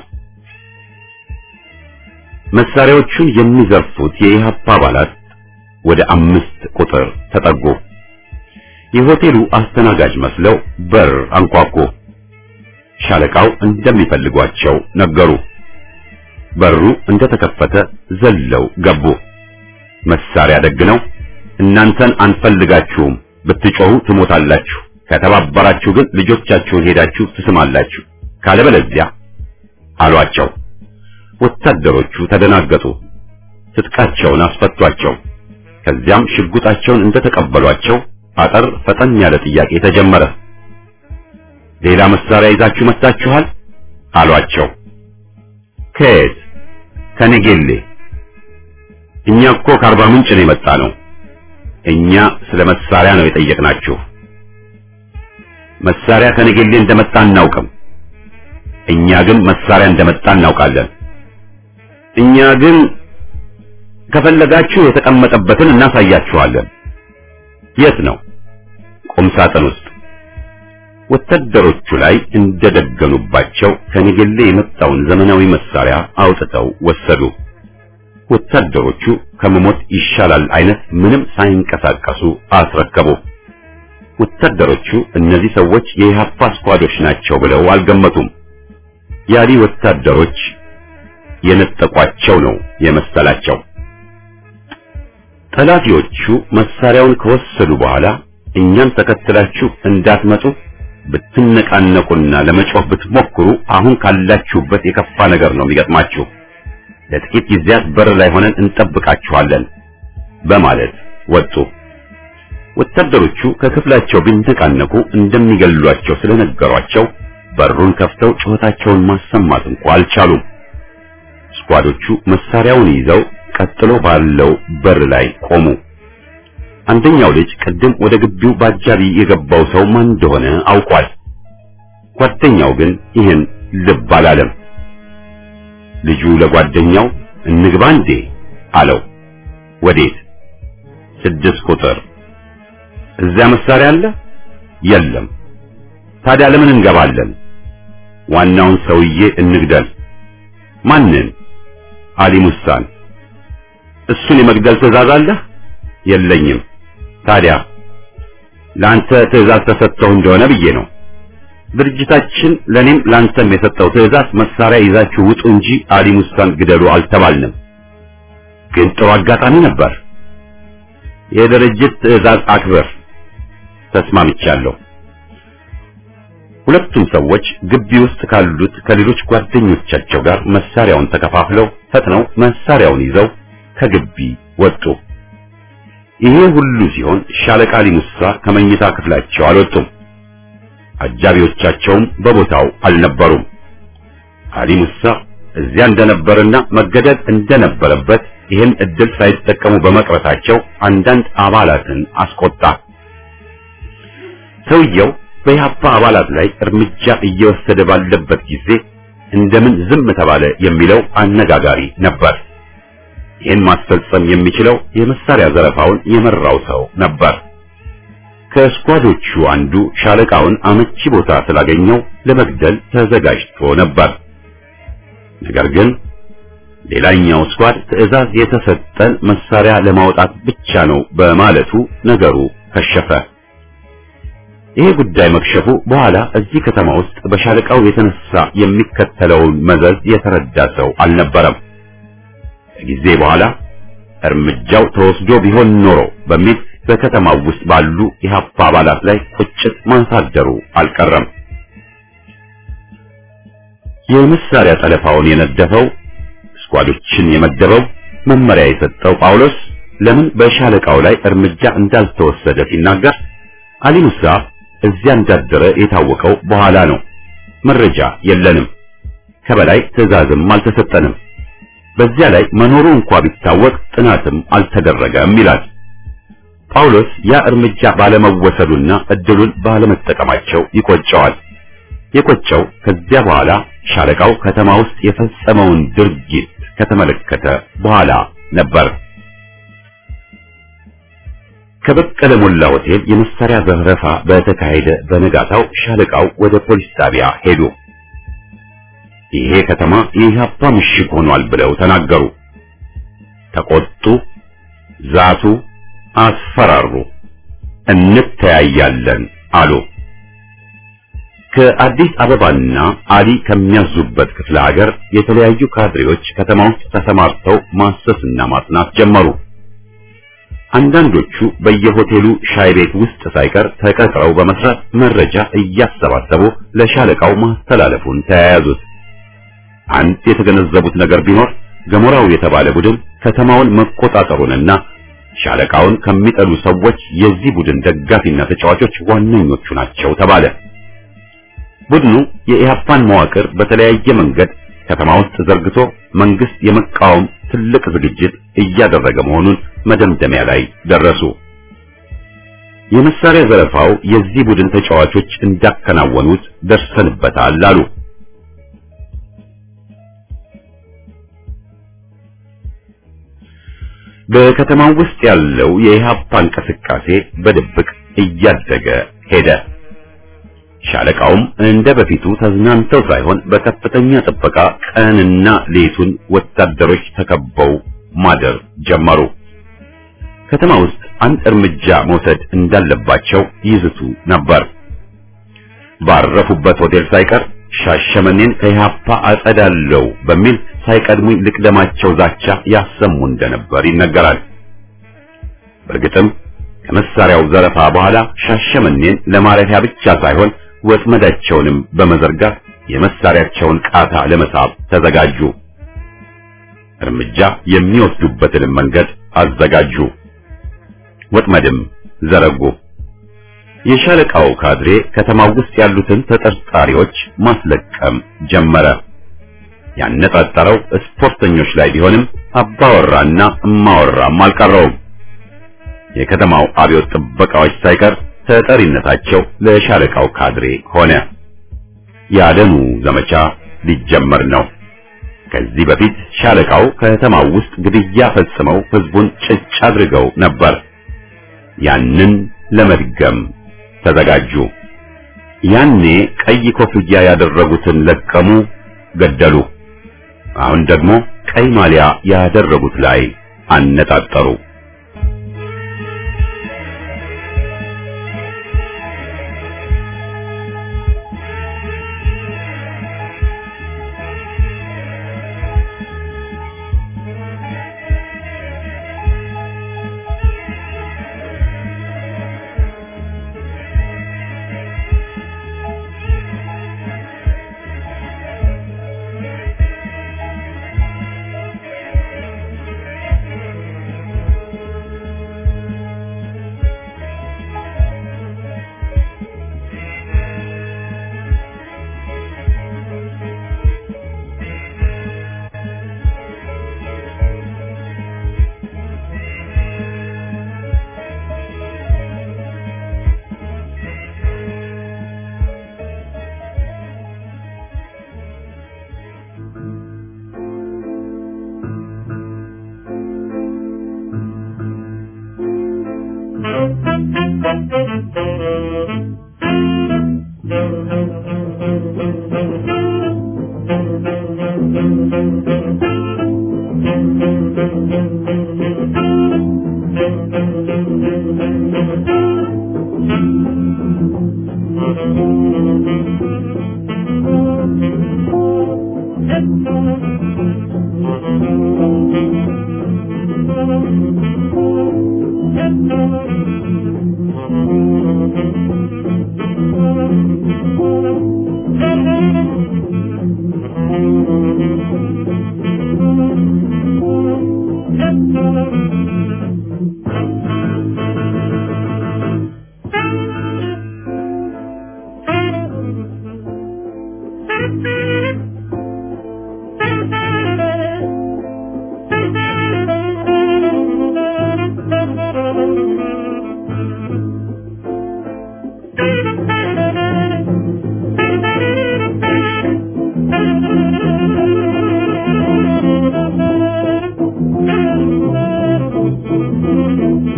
መሳሪያዎቹን የሚዘርፉት የኢህአፓ አባላት ወደ አምስት ቁጥር ተጠጉ። የሆቴሉ አስተናጋጅ መስለው በር አንኳኩ። ሻለቃው እንደሚፈልጓቸው ነገሩ። በሩ እንደተከፈተ ዘለው ገቡ። መሳሪያ ደግነው እናንተን አንፈልጋችሁም፣ ብትጮሁ ትሞታላችሁ፣ ከተባበራችሁ ግን ልጆቻችሁን ሄዳችሁ ትስማላችሁ፣ ካለበለዚያ አሏቸው። ወታደሮቹ ተደናገጡ። ትጥቃቸውን አስፈቷቸው። ከዚያም ሽጉጣቸውን እንደተቀበሏቸው አጠር ፈጠን ያለ ጥያቄ ተጀመረ። ሌላ መሳሪያ ይዛችሁ መጣችኋል አሏቸው። ከየት? ከነጌሌ። እኛ እኮ ከአርባ ምንጭ ነው የመጣ ነው። እኛ ስለ መሳሪያ ነው የጠየቅናችሁ። መሳሪያ ከነጌሌ እንደመጣ እናውቅም። እኛ ግን መሳሪያ እንደመጣ እናውቃለን። እኛ ግን ከፈለጋችሁ የተቀመጠበትን እናሳያችኋለን። የት ነው? ቁም ሳጥን ውስጥ። ወታደሮቹ ላይ እንደደገኑባቸው ከነገሌ የመጣውን ዘመናዊ መሳሪያ አውጥተው ወሰዱ። ወታደሮቹ ከመሞት ይሻላል አይነት ምንም ሳይንቀሳቀሱ አስረከቡ። ወታደሮቹ እነዚህ ሰዎች የኢህአፓ ስኳዶች ናቸው ብለው አልገመቱም። ያሊ ወታደሮች የነጠቋቸው ነው የመሰላቸው። ጠላፊዎቹ መሳሪያውን ከወሰዱ በኋላ እኛን ተከትላችሁ እንዳትመጡ ብትነቃነቁና ለመጮህ ብትሞክሩ አሁን ካላችሁበት የከፋ ነገር ነው የሚገጥማችሁ። ለጥቂት ጊዜያት በር ላይ ሆነን እንጠብቃችኋለን በማለት ወጡ። ወታደሮቹ ከክፍላቸው ቢነቃነቁ እንደሚገሏቸው ስለነገሯቸው በሩን ከፍተው ጩኸታቸውን ማሰማት እንኳ አልቻሉም። ስኳዶቹ መሳሪያውን ይዘው ቀጥሎ ባለው በር ላይ ቆሙ። አንደኛው ልጅ ቅድም ወደ ግቢው ባጃቢ የገባው ሰው ማን እንደሆነ አውቋል። ጓደኛው ግን ይህን ልብ አላለም። ልጁ ለጓደኛው እንግባ እንዴ አለው። ወዴት? ስድስት ቁጥር። እዚያ መሳሪያ አለ? የለም። ታዲያ ለምን እንገባለን? ዋናውን ሰውዬ እንግደል። ማንን? አሊ ሙሳን። እሱን የመግደል ትዕዛዝ አለህ? የለኝም። ታዲያ ለአንተ ትዕዛዝ ተሰጥተው እንደሆነ ብዬ ነው። ድርጅታችን ለኔም ላንተም የሰጠው ትዕዛዝ መሳሪያ ይዛችሁ ውጡ እንጂ አሊ ሙሳን ግደሉ አልተባልንም። ግን ጥሩ አጋጣሚ ነበር። የድርጅት ትዕዛዝ አክብር። ተስማምቻለሁ። ሁለቱም ሰዎች ግቢ ውስጥ ካሉት ከሌሎች ጓደኞቻቸው ጋር መሳሪያውን ተከፋፍለው ፈጥነው መሳሪያውን ይዘው ከግቢ ወጡ። ይሄ ሁሉ ሲሆን ሻለቃ አሊ ሙሳ ከመኝታ ክፍላቸው አልወጡም። አጃቢዎቻቸውም በቦታው አልነበሩም። አሊ ሙሳ እዚያ እንደነበርና መገደል እንደነበረበት ይህን እድል ሳይጠቀሙ በመቅረታቸው አንዳንድ አባላትን አስቆጣ። ሰውየው በኢህአፓ አባላት ላይ እርምጃ እየወሰደ ባለበት ጊዜ እንደምን ዝም ተባለ የሚለው አነጋጋሪ ነበር። ይህን ማስፈጸም የሚችለው የመሳሪያ ዘረፋውን የመራው ሰው ነበር። ከስኳዶቹ አንዱ ሻለቃውን አመቺ ቦታ ስላገኘው ለመግደል ተዘጋጅቶ ነበር። ነገር ግን ሌላኛው ስኳድ ትዕዛዝ የተሰጠን መሳሪያ ለማውጣት ብቻ ነው በማለቱ ነገሩ ከሸፈ። ይሄ ጉዳይ መክሸፉ በኋላ እዚህ ከተማ ውስጥ በሻለቃው የተነሳ የሚከተለውን መዘዝ የተረዳ ሰው አልነበረም። ከጊዜ በኋላ እርምጃው ተወስዶ ቢሆን ኖሮ በሚል በከተማው ውስጥ ባሉ የሀፓ አባላት ላይ ቁጭት ማሳደሩ አልቀረም። የመሳሪያ ጠለፋውን የነደፈው ስኳዶችን የመደበው መመሪያ የሰጠው ጳውሎስ ለምን በሻለቃው ላይ እርምጃ እንዳልተወሰደ ሲናገር አሊ ሙሳ እዚያ እንዳደረ የታወቀው በኋላ ነው። መረጃ የለንም፣ ከበላይ ትዕዛዝም አልተሰጠንም። በዚያ ላይ መኖሩ እንኳ ቢታወቅ ጥናትም አልተደረገም ይላል ጳውሎስ። ያ እርምጃ ባለመወሰዱና እድሉን ባለመጠቀማቸው ይቆጨዋል። የቆጨው ከዚያ በኋላ ሻለቃው ከተማ ውስጥ የፈጸመውን ድርጊት ከተመለከተ በኋላ ነበር። ከበቀለ ሞላ ሆቴል የመሳሪያ ዘረፋ በተካሄደ በነጋታው ሻለቃው ወደ ፖሊስ ጣቢያ ሄዱ። ይሄ ከተማ የኢህአፓ ምሽግ ሆኗል ብለው ተናገሩ። ተቆጡ፣ ዛቱ፣ አስፈራሩ። እንተያያለን አሉ። ከአዲስ አበባና አሊ ከሚያዙበት ክፍለ ሀገር የተለያዩ ካድሬዎች ከተማ ውስጥ ተሰማርተው ማሰስና ማጥናት ጀመሩ። አንዳንዶቹ በየሆቴሉ ሻይ ቤት ውስጥ ሳይቀር ተቀጥረው በመስራት መረጃ እያሰባሰቡ ለሻለቃው ማስተላለፉን ተያያዙት። አንድ የተገነዘቡት ነገር ቢኖር ገሞራው የተባለ ቡድን ከተማውን መቆጣጠሩንና ሻለቃውን ከሚጠሉ ሰዎች የዚህ ቡድን ደጋፊና ተጫዋቾች ዋነኞቹ ናቸው ተባለ። ቡድኑ የኢህአፓን መዋቅር በተለያየ መንገድ ከተማ ውስጥ ዘርግቶ መንግስት የመቃወም ትልቅ ዝግጅት እያደረገ መሆኑን መደምደሚያ ላይ ደረሱ። የመሳሪያ ዘረፋው የዚህ ቡድን ተጫዋቾች እንዳከናወኑት ደርሰንበታል አሉ። በከተማው ውስጥ ያለው የኢህአፓ እንቅስቃሴ በድብቅ እያደገ ሄደ። ሻለቃውም እንደ በፊቱ ተዝናንተው ሳይሆን በከፍተኛ ጥበቃ ቀንና ሌቱን ወታደሮች ተከበው ማደር ጀመሩ። ከተማ ውስጥ አንድ እርምጃ መውሰድ እንዳለባቸው ይዝቱ ነበር። ባረፉበት ሆቴል ሳይቀር ሻሸመኔን ከኢህአፓ አጸዳለው በሚል ሳይቀድሙኝ ልቅደማቸው ዛቻ ያሰሙ እንደነበር ይነገራል። በእርግጥም ከመሳሪያው ዘረፋ በኋላ ሻሸመኔን ለማረፊያ ብቻ ሳይሆን ወጥመዳቸውንም በመዘርጋት የመሳሪያቸውን ቃታ ለመሳብ ተዘጋጁ። እርምጃ የሚወስዱበትንም መንገድ አዘጋጁ። ወጥመድም ዘረጉ። የሻለቃው ካድሬ ከተማው ውስጥ ያሉትን ተጠርጣሪዎች ማስለቀም ጀመረ። ያነጣጠረው ስፖርተኞች ላይ ቢሆንም አባወራና እማወራም አልቀረውም። የከተማው አብዮት ጥበቃዎች ሳይቀር ተጠሪነታቸው ለሻለቃው ካድሬ ሆነ። የአደኑ ዘመቻ ሊጀመር ነው። ከዚህ በፊት ሻለቃው ከተማው ውስጥ ግድያ ፈጽመው ህዝቡን ጭጭ አድርገው ነበር። ያንን ለመድገም ተዘጋጁ። ያኔ ቀይ ኮፍያ ያደረጉትን ለቀሙ፣ ገደሉ። አሁን ደግሞ ቀይ ማሊያ ያደረጉት ላይ አነጣጠሩ።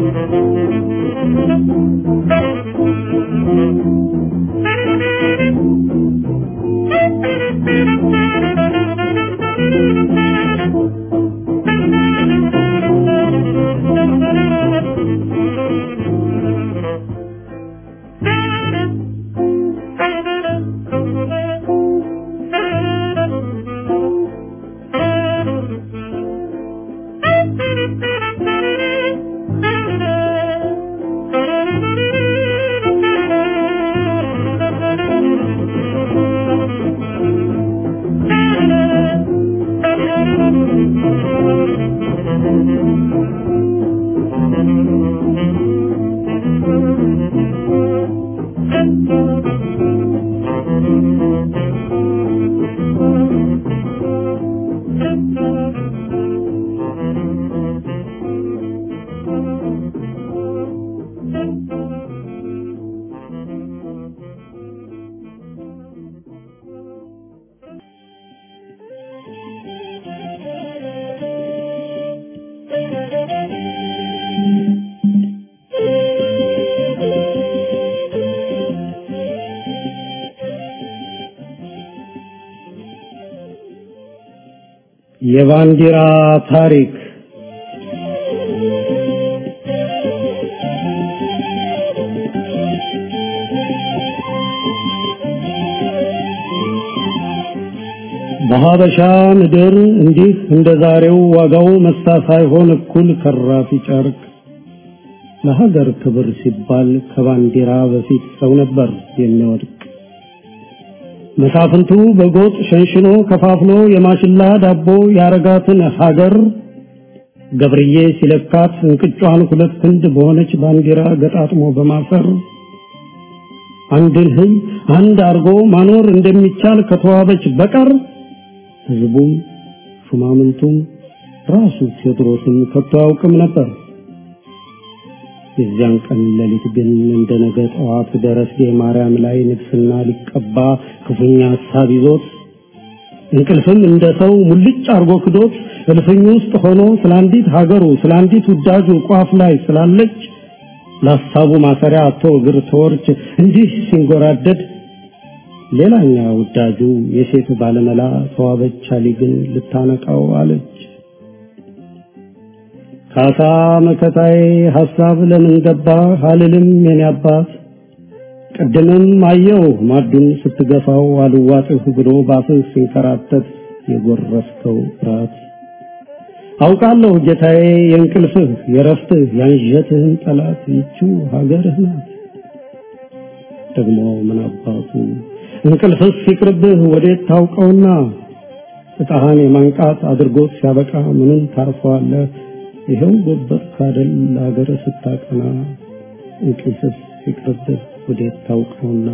የባንዲራ ታሪክ በሀበሻ ምድር እንዲህ እንደ ዛሬው ዋጋው መሳ ሳይሆን እኩል ከራፊ ጨርቅ ለሀገር ክብር ሲባል ከባንዲራ በፊት ሰው ነበር የሚወድቅ። መሳፍንቱ በጎጥ ሸንሽኖ ከፋፍሎ የማሽላ ዳቦ ያረጋትን ሀገር ገብርዬ ሲለካት እንቅጯን ሁለት ክንድ በሆነች ባንዲራ ገጣጥሞ በማሰር አንድን ሕዝብ አንድ አርጎ ማኖር እንደሚቻል ከተዋበች በቀር ሕዝቡም ሹማምንቱም ራሱ ቴዎድሮስም ከቶ አያውቅም ነበር። የዚያን ቀን ሌሊት ግን እንደ ነገ ጠዋት ደረስጌ ማርያም ላይ ንግስና ሊቀባ ክፉኛ ሀሳብ ይዞት እንቅልፍም እንደ ሰው ሙልጭ አርጎ ክዶት እልፍኝ ውስጥ ሆኖ ስለ አንዲት ሀገሩ ስለ አንዲት ውዳጁ ቋፍ ላይ ስላለች ለሀሳቡ ማሰሪያ አቶ እግር ተወርች እንዲህ ሲንጎራደድ ሌላኛ ውዳጁ የሴት ባለመላ ተዋበች አሊ ግን ልታነቃው አለች። ካሳ መከታዬ ሐሳብ ለምን ገባ አልልም የኔ አባት ቅድምም አየው ማዱን ስትገፋው አልዋጥህ ብሎ ባፍህ ሲንከራተት የጎረፍከው ፍርሃት አውቃለሁ ጌታዬ የእንቅልፍህ የረፍትህ ያንዠትህን ጠላት ይችው ሀገርህ ናት። ደግሞ ምን አባቱ እንቅልፍስ ሲቅርብህ ወዴት ታውቀውና እጣህን የማንቃት አድርጎት ሲያበቃ ምንም ታርፈዋለህ ይኸው ጎበር ካደል ለሀገር ስታቀና እንቅልፍስ ሲቅርብህ ወዴት ታውቀውና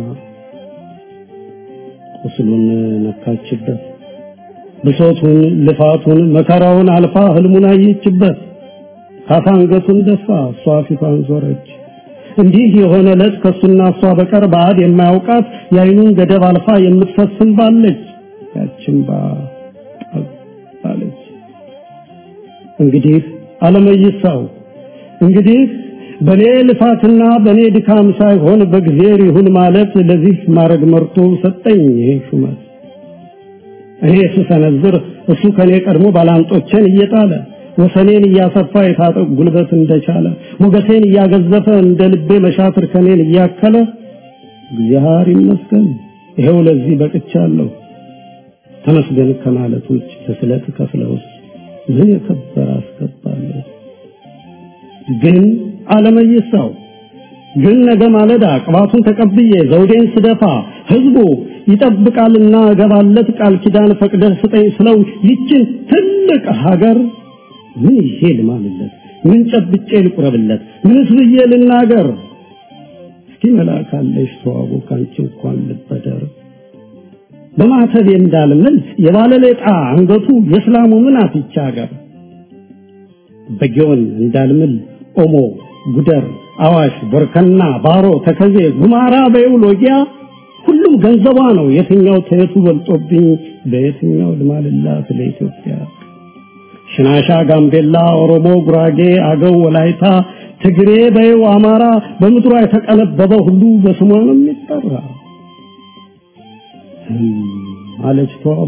ቁስሉን ነካችበት ብሶቱን ልፋቱን መከራውን አልፋ ህልሙን አየችበት ካሳ አንገቱን ደፋ እሷ ፊቷን ዞረች እንዲህ የሆነ ዕለት ከሱና እሷ በቀር ባዕድ የማያውቃት የአይኑን ገደብ አልፋ የምትፈስም ባለች ያችን ባ ባለች እንግዲህ አለመይሳው እንግዲህ በኔ ልፋትና በኔ ድካም ሳይሆን በእግዚአብሔር ይሁን ማለት ለዚህ ማድረግ መርቶ ሰጠኝ ይሄ ሹመት እኔ ስሰነዝር እሱ ከኔ ቀድሞ ባላንጦቼን እየጣለ ወሰኔን እያሰፋ የታጠቅ ጉልበት እንደቻለ ሞገሴን እያገዘፈ እንደ ልቤ መሻትር ከኔን እያከለ እግዚአብሔር ይመስገን ይሄው ለዚህ በቅቻለሁ። ተመስገን ከማለት ውጭ ለስለት ከፍለውስ ምን የከበረ አስገባለሁ። ግን አለመይሳው ግን ነገ ማለዳ ቅባቱን ተቀብዬ ዘውዴን ስደፋ ህዝቡ ይጠብቃልና እገባለት ቃል ኪዳን ፈቅደህ ስጠኝ ስለው ይችን ትልቅ ሀገር ምን ይዤ ልማልለት? ምን ጨብጬ ልቁረብለት? ምንስ ብዬ ልናገር? እስኪ መላካለሽ ተዋቦ ካንቺ እንኳን ልበደር በማተብ እንዳልምል የባለሌጣ አንገቱ የእስላሙ ምን አፍቻ ሀገር በጊዮን እንዳልምል ኦሞ፣ ጉደር፣ አዋሽ፣ ቦርከና፣ ባሮ፣ ተከዜ፣ ጉማራ በይው ሎጊያ ሁሉም ገንዘቧ ነው። የትኛው ተየቱ በልጦብኝ በየትኛው ልማልላት ለኢትዮጵያ? ሽናሻ፣ ጋምቤላ፣ ኦሮሞ፣ ጉራጌ፣ አገው፣ ወላይታ፣ ትግሬ በይው አማራ በምድሯ የተቀነበበ ሁሉ በስሟ ነው የሚጠራ አለች ተዋቡ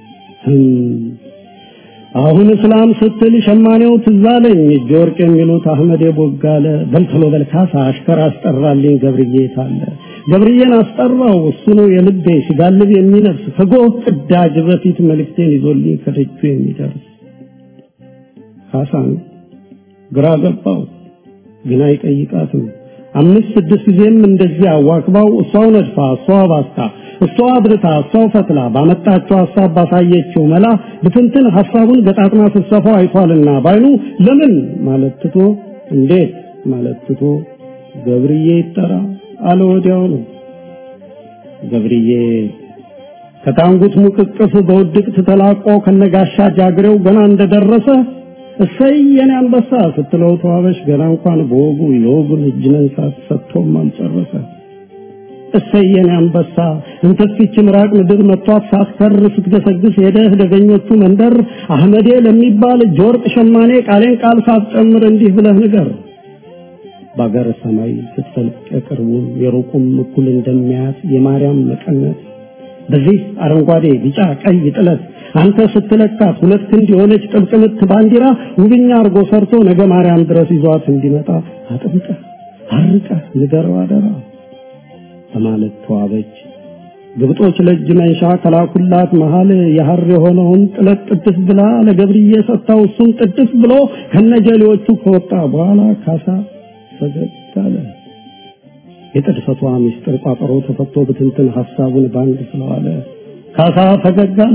አሁን እስላም ስትል ሸማኔው ትዛለኝ እጅ ወርቅ የሚሉት አህመድ ቦጋለ በልተሎ በልካሳ አሽከር አስጠራልኝ ገብርዬ ታለ ገብርዬን አስጠራው እሱ ነው የልቤ ሲጋልብ የሚነፍስ ከጎህ ቅዳጅ በፊት መልእክቴን ይዞልኝ ከደጁ የሚደርስ ካሳን ግራ ገባው ግን አይጠይቃትም አምስት ስድስት ጊዜም እንደዚህ አዋክባው እሷው ነድፋ እሷው ባስታ እሷ አብርታ እሷው ፈትላ ባመጣችው ሐሳብ ባሳየችው መላ ብትንትን ሐሳቡን ገጣጥማ ስትሰፋው አይቷልና ባይኑ ለምን ማለት ትቶ እንዴት ማለት ትቶ ገብርዬ ይጠራ አለ ወዲያው ነው ገብርዬ ከታንጉት ሙቅቅፍ በውድቅት ተላቆ ከነጋሻ ጃግሬው ገና እንደደረሰ እሰይ የኔ አንበሳ ስትለው ተዋበሽ ገና እንኳን በወጉ የወጉን እጅ መንሳት ሰጥቶም አልጨረሰ እሰይ የኔ አንበሳ እንተፊች ምራቅ ምድር መጥቷት ሳትከር ስትገሰግስ ሄደህ ደገኞቹ መንደር አህመዴ ለሚባል እጅ ወርቅ ሸማኔ ቃሌን ቃል ሳትጨምር እንዲህ ብለህ ንገር በአገር ሰማይ ስትፈልቅ የቅርቡን የሩቁም እኩል እንደሚያያት የማርያም መቀነት በዚህ አረንጓዴ ቢጫ ቀይ ጥለት አንተ ስትለካት ሁለት ክንድ የሆነች ጥብቅ ምት ባንዲራ ውብኛ አርጎ ሰርቶ ነገ ማርያም ድረስ ይዟት እንዲመጣ አጥብቀህ አርቀህ ንገረው አደራ በማለት ተዋበች። ግብጦች ለእጅ መንሻ ከላኩላት መሃል የሐር የሆነውን ጥለት ጥድፍ ብላ ለገብርዬ ሰጥታው እሱም ጥድፍ ብሎ ከነጀሌዎቹ ከወጣ በኋላ ካሳ ፈገግ አለ። የጥድፈቷ ምስጢር ቋጠሮ ተፈቶ ብትንትን ሐሳቡን ባንድ ስለዋለ ካሳ ፈገግ አለ።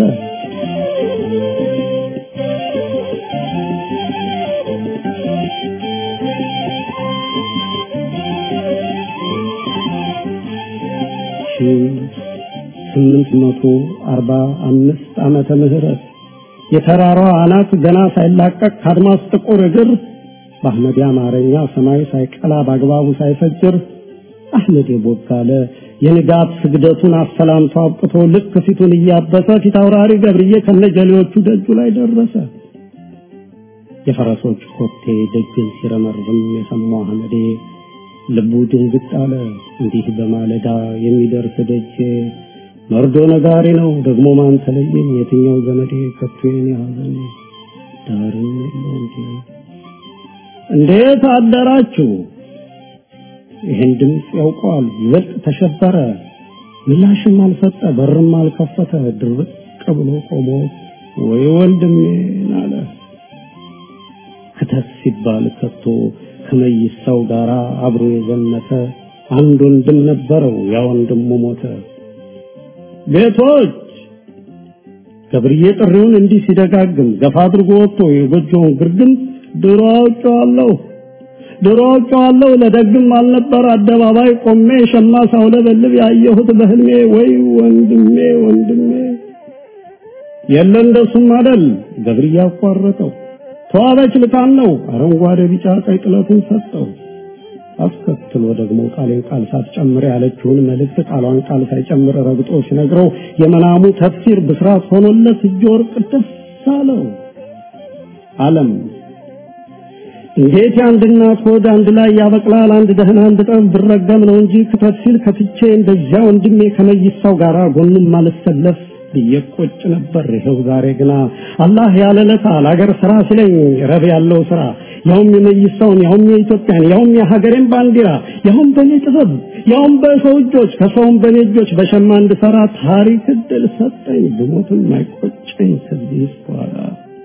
ስምንት መቶ አርባ አምስት ዓመተ ምህረት የተራራዋ አናት ገና ሳይላቀቅ ከአድማስ ጥቁር እግር በአህመድ አማርኛ ሰማይ ሳይቀላ በአግባቡ ሳይፈጅር አህመድ የቦጋለ የንጋት ስግደቱን አሰላምቶ አብቅቶ ልክ ፊቱን እያበሰ ፊት አውራሪ ገብርዬ ከነጀሌዎቹ ደጁ ላይ ደረሰ። የፈረሶች ኮቴ ደጅን ሲረመርም የሰማው አህመዴ ልቡ ድንግጥ አለ። እንዲህ በማለዳ የሚደርስ ደጅ መርዶ ነጋሪ ነው ደግሞ ማን ተለየኝ? የትኛው ዘመዴ ከቶ የኔ ሐዘን ዳርም የለው እንጂ እንዴት አደራችሁ? ይህን ድምፅ ያውቀዋል። ይበልጥ ተሸበረ። ምላሽም አልሰጠ፣ በርም አልከፈተ። ድርቅ ብሎ ቆሞ ወይ ወንድሜን አለ። ክተት ሲባል ከቶ ከመይሳው ጋር አብሮ የዘመተ አንድ ወንድም ነበረው። ያ ወንድሙ ሞተ። ቤቶች ገብርዬ ጥሪውን እንዲህ ሲደጋግም ገፋ አድርጎ ወጥቶ የጎጆውን ግርግም ድሮ አውቄዋለሁ ድሮ አውቄዋለሁ ለደግም አልነበር አደባባይ ቆሜ ሸማ ሳውለበልብ ያየሁት በህልሜ ወይ ወንድሜ ወንድሜ የለ እንደሱም አደል ገብርዬ አቋረጠው ተዋበች ልካን ነው አረንጓዴ ቢጫ ቀይ ጥለቱን ሰጠው አስከትሎ ደግሞ ቃሌን ቃል ሳትጨምር ያለችውን መልእክት ቃሏን ቃል ሳይጨምር ረግጦ ሲነግረው የመናሙ ተፍሲር ብስራት ሆኖለት እጅ ወርቅ ደስ አለው አለም እንዴት የአንድ እናት ሆድ አንድ ላይ ያበቅላል? አንድ ደህና አንድ ጠብ ብረገም ነው እንጂ ክተት ሲል ከትቼ እንደዚያ ወንድሜ ከመይሳው ጋር ጎኑም ማልሰለፍ ብየቆጭ ነበር። ይኸው ዛሬ ግና አላህ ያለለታ ለአገር ስራ ሲለኝ ረብ ያለው ስራ ያውም የመይሳውን ያውም የኢትዮጵያን ያውም የሀገሬን ባንዲራ ያውም በእኔ ጥበብ ያውም በሰው እጆች ከሰውም በእኔ እጆች በሸማ እንድሰራ ታሪክ እድል ሰጠኝ። ብሞትም አይቆጨኝ ከዚህ በኋላ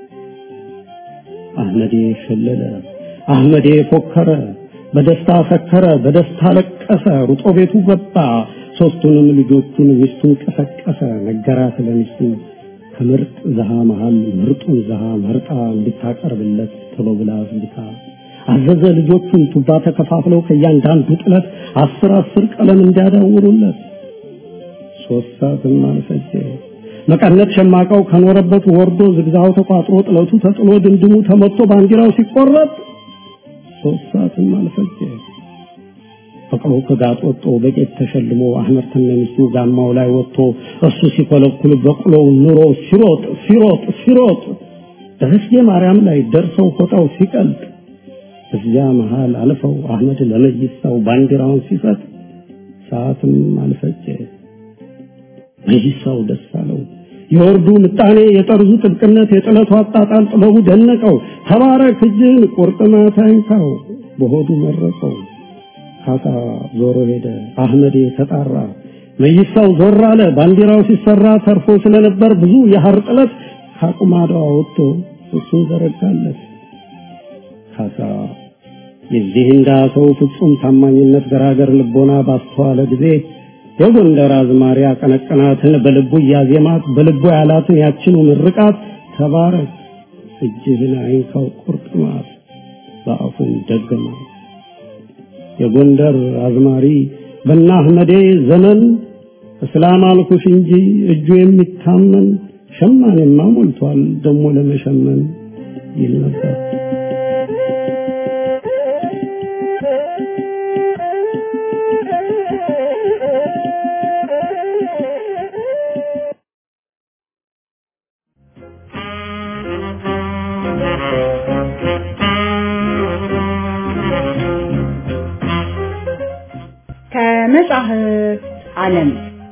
አህመዴ ሸለለ፣ አህመዴ ፎከረ፣ በደስታ ሰከረ፣ በደስታ ለቀሰ፣ ሩጦ ቤቱ ገባ። ሶስቱንም ልጆቹን ሚስቱን ቀሰቀሰ፣ ነገራት ለሚስቱ ከምርጥ ዘሃ መሃል ምርጡን ዘሃ መርጣ እንድታቀርብለት ቶሎ ብላ አዝግታ አዘዘ። ልጆቹን ቱባ ተከፋፍለው ከእያንዳንዱ ጥለት አስር አስር ቀለም እንዲያዳውሩለት ሶስት ሰዓትም አልፈጀ። መቀነት ሸማቃው ከኖረበት ወርዶ ዝግዛው ተቋጥሮ ጥለቱ ተጥሎ ድምድሙ ተመቶ ባንዲራው ሲቆረጥ ሶስት ሰዓትም አልፈጀ። ፈቅሮ ከጋጥ ወጥቶ በቄት ተሸልሞ አህመድ ተነሚስቱ ጋማው ላይ ወጥቶ እሱ ሲኮለኩል በቅሎው ኑሮ ሲሮጥ ሲሮጥ ሲሮጥ ደረስጌ ማርያም ላይ ደርሰው ፎጣው ሲቀልጥ እዚያ መሃል አልፈው አህመድ ለመይሳው ባንዲራውን ሲሰጥ ሰዓትም አልፈጀ። መይሳው ደስ አለው። የወርዱ ምጣኔ፣ የጠርዙ ጥብቅነት፣ የጥለቱ አጣጣል ጥበቡ ደነቀው። ተባረክ እጅን ቁርጥማት አይንካው በሆዱ መረቀው። ካሳ ዞሮ ሄደ። አህመዴ ተጣራ። መይሳው ዞር አለ። ባንዲራው ሲሰራ ተርፎ ስለነበር ብዙ የሐር ጥለት ካቁማዳው ወጥቶ እሱን ዘረጋለት። ካሳ የዚህ እንዳ ሰው ፍጹም ታማኝነት ገራገር ልቦና ባስተዋለ ጊዜ የጎንደር አዝማሪ አቀነቀናትን በልቡ እያዜማት በልቡ ያላትን ያችኑ ምርቃት ተባረክ እጅህን አይንካው ቁርጥማት በአፉን ደገማት። የጎንደር አዝማሪ በና አህመዴ ዘመን እስላም አልኩሽ እንጂ እጁ የሚታመን ሸማኔማ ሞልቷል ደሞ ለመሸመን ይል ነበር። ከመጽሐፍት ዓለም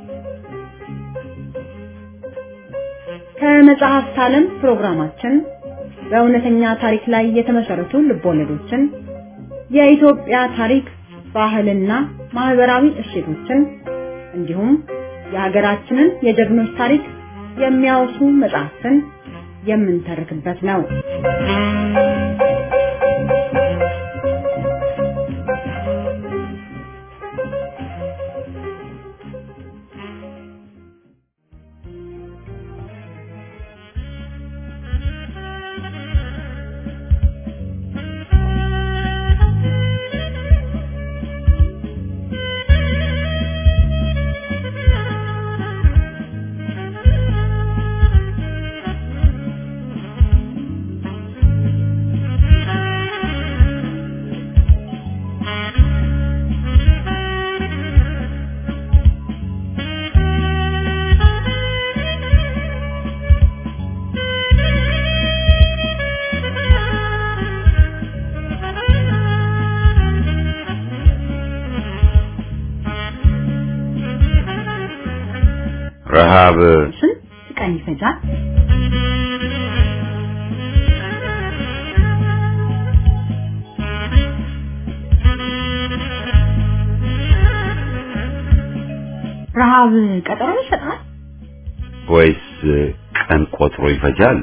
ከመጽሐፍት ዓለም ፕሮግራማችን በእውነተኛ ታሪክ ላይ የተመሰረቱ ልቦለዶችን፣ የኢትዮጵያ ታሪክ፣ ባህልና ማህበራዊ እሴቶችን እንዲሁም የሀገራችንን የጀግኖች ታሪክ የሚያወሱ መጽሐፍትን የምንተርክበት ነው። ረሃብ ስንት ቀን ይፈጃል? ረሃብ ቀጠሮ ይሰጣል? ወይስ ቀን ቆጥሮ ይፈጃል?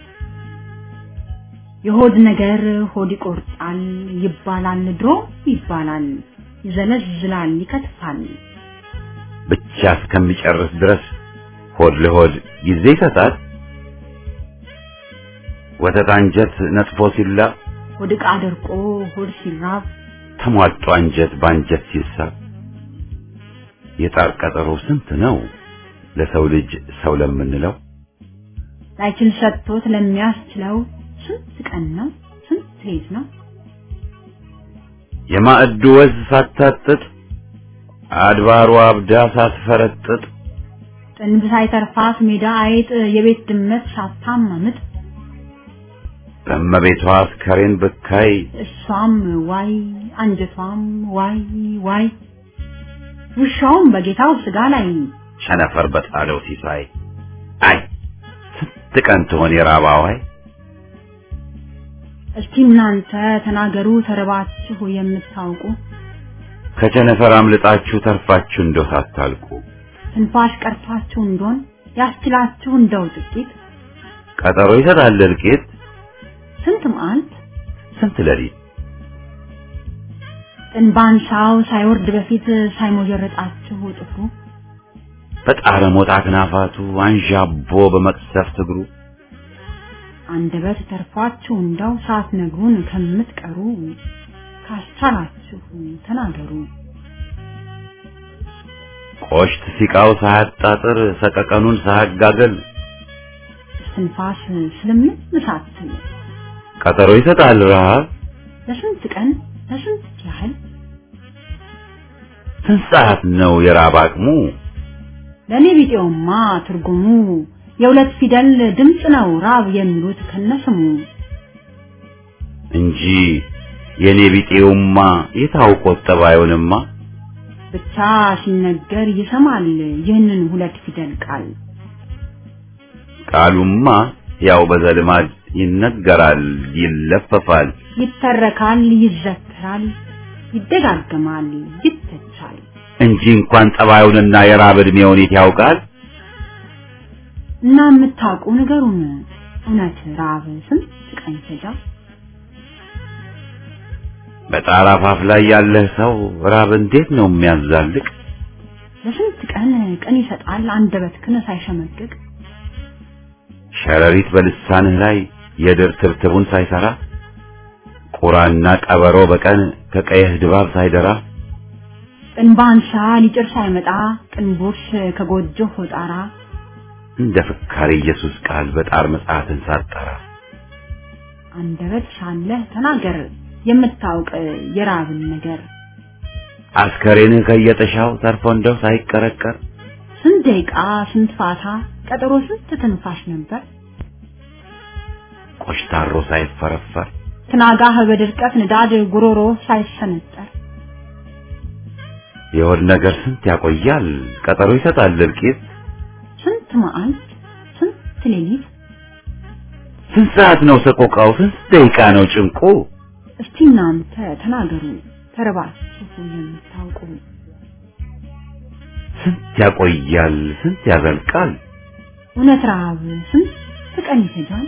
የሆድ ነገር ሆድ ይቆርጣል ይባላል፣ ድሮ ይባላል፣ ይዘለዝላል፣ ይከትፋል። ብቻ እስከሚጨርስ ድረስ ሆድ ለሆድ ጊዜ ይሰጣል። ወተት አንጀት ነጥፎ ሲላ ሆድ ዕቃ ደርቆ ሆድ ሲራብ ተሟጦ አንጀት በአንጀት ሲሳብ የጣር ቀጠሮ ስንት ነው ለሰው ልጅ ሰው ለምንለው ላይችል ሰጥቶት ለሚያስችለው ስንት ቀን ነው ስንት ሌት ነው የማዕዱ ወዝ ሳታጥጥ አድባሯ አብዳ ሳትፈረጥጥ ጥንብ ሳይተርፋት ሜዳ አይጥ የቤት ድመት ሳታማምጥ በእመቤቷ አስከሬን ብካይ እሷም ዋይ አንጀቷም ዋይ ዋይ ውሻውም በጌታው ስጋ ላይ ቸነፈር በጣለው ሲሳይ አይ ስንት ቀን ትሆን የራባዋይ እስቲ እናንተ ተናገሩ ተርባችሁ የምታውቁ ከቸነፈር አምልጣችሁ ተርፋችሁ እንደው ሳታልቁ ትንፋሽ ቀርቷችሁ እንደሆን ያስችላችሁ እንደው ጥቂት ቀጠሮ ይሰጣል እልቂት ስንት መዓልት ስንት ሌሊት ጥንባንሳው ሳይወርድ በፊት ሳይሞጀረጣችሁ ጥፍሩ በጣረ ሞጣ ክናፋቱ አንዣቦ በመቅሰፍት እግሩ አንደበት ተርፏችሁ እንደው ሳትነግሩን ከምትቀሩ ካስቻላችሁ ተናገሩ። ቆሽት ሲቃው ሳያጣጥር ሰቀቀኑን ሳያጋገል እስትንፋስ ስለምን ሳትል ቀጠሮ ይሰጣል ረሃብ ለስንት ቀን ለስንት ያህል ስንት ሰዓት ነው የራብ አቅሙ ለእኔ ቢጤውማ ትርጉሙ የሁለት ፊደል ድምፅ ነው ራብ የሚሉት ከነስሙ እንጂ የኔ ቢጤውማ የታውቆት ጠባዩንማ ብቻ ሲነገር ይሰማል ይህንን ሁለት ፊደል ቃል ቃሉማ ያው በዘልማድ ይነገራል ይለፈፋል ይተረካል ይዘከራል ይደጋገማል ይተቻል እንጂ እንኳን ጠባዩንና የራብ ዕድሜውን የት ያውቃል እና የምታውቁ ነገሩን እውነት ራብ ስንት ቀን ይፈጃል በጣራ ፋፍ ላይ ያለህ ሰው ራብ እንዴት ነው የሚያዛልቅ ለስንት ቀን ቀን ይሰጣል አንደበትህን ሳይሸመቅቅ ሸረሪት በልሳንህ ላይ የድር ትብትቡን ሳይሰራ ቁራና ቀበሮ በቀን ከቀየህ ድባብ ሳይደራ ጥንባንሳ ሊጭር ሳይመጣ ጥንቦች ከጎጆ ጣራ እንደ ፍካሬ ኢየሱስ ቃል በጣር መጽሐፍን ሳጠራ አንደበት ሳለህ ተናገር የምታውቅ የራብን ነገር አስከሬንህ ከየጥሻው ተርፎ እንደው ሳይቀረቀር ስንት ደቂቃ ስንት ፋታ ቀጠሮ ስንት ትንፋሽ ነበር ቆሽታሮ ሳይፈረፈር ትናጋህ በድርቀት ንዳድ ጉሮሮ ሳይሰነጠር የሆድ ነገር ስንት ያቆያል ቀጠሮ ይሰጣል እልቂት ስንት መዓልት ስንት ሌሊት ስንት ሰዓት ነው ሰቆቃው ስንት ደቂቃ ነው ጭንቁ እስቲ እናንተ ተናገሩ ተረባችሁ የምታውቁ ስንት ያቆያል ስንት ያዘልቃል እውነት ረሃብ ስንት ቀን ይፈጃል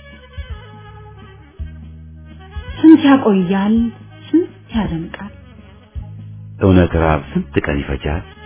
ስንት ያቆያል ስንት ያደምቃል እውነት ራብ ስንት ቀን ይፈጃል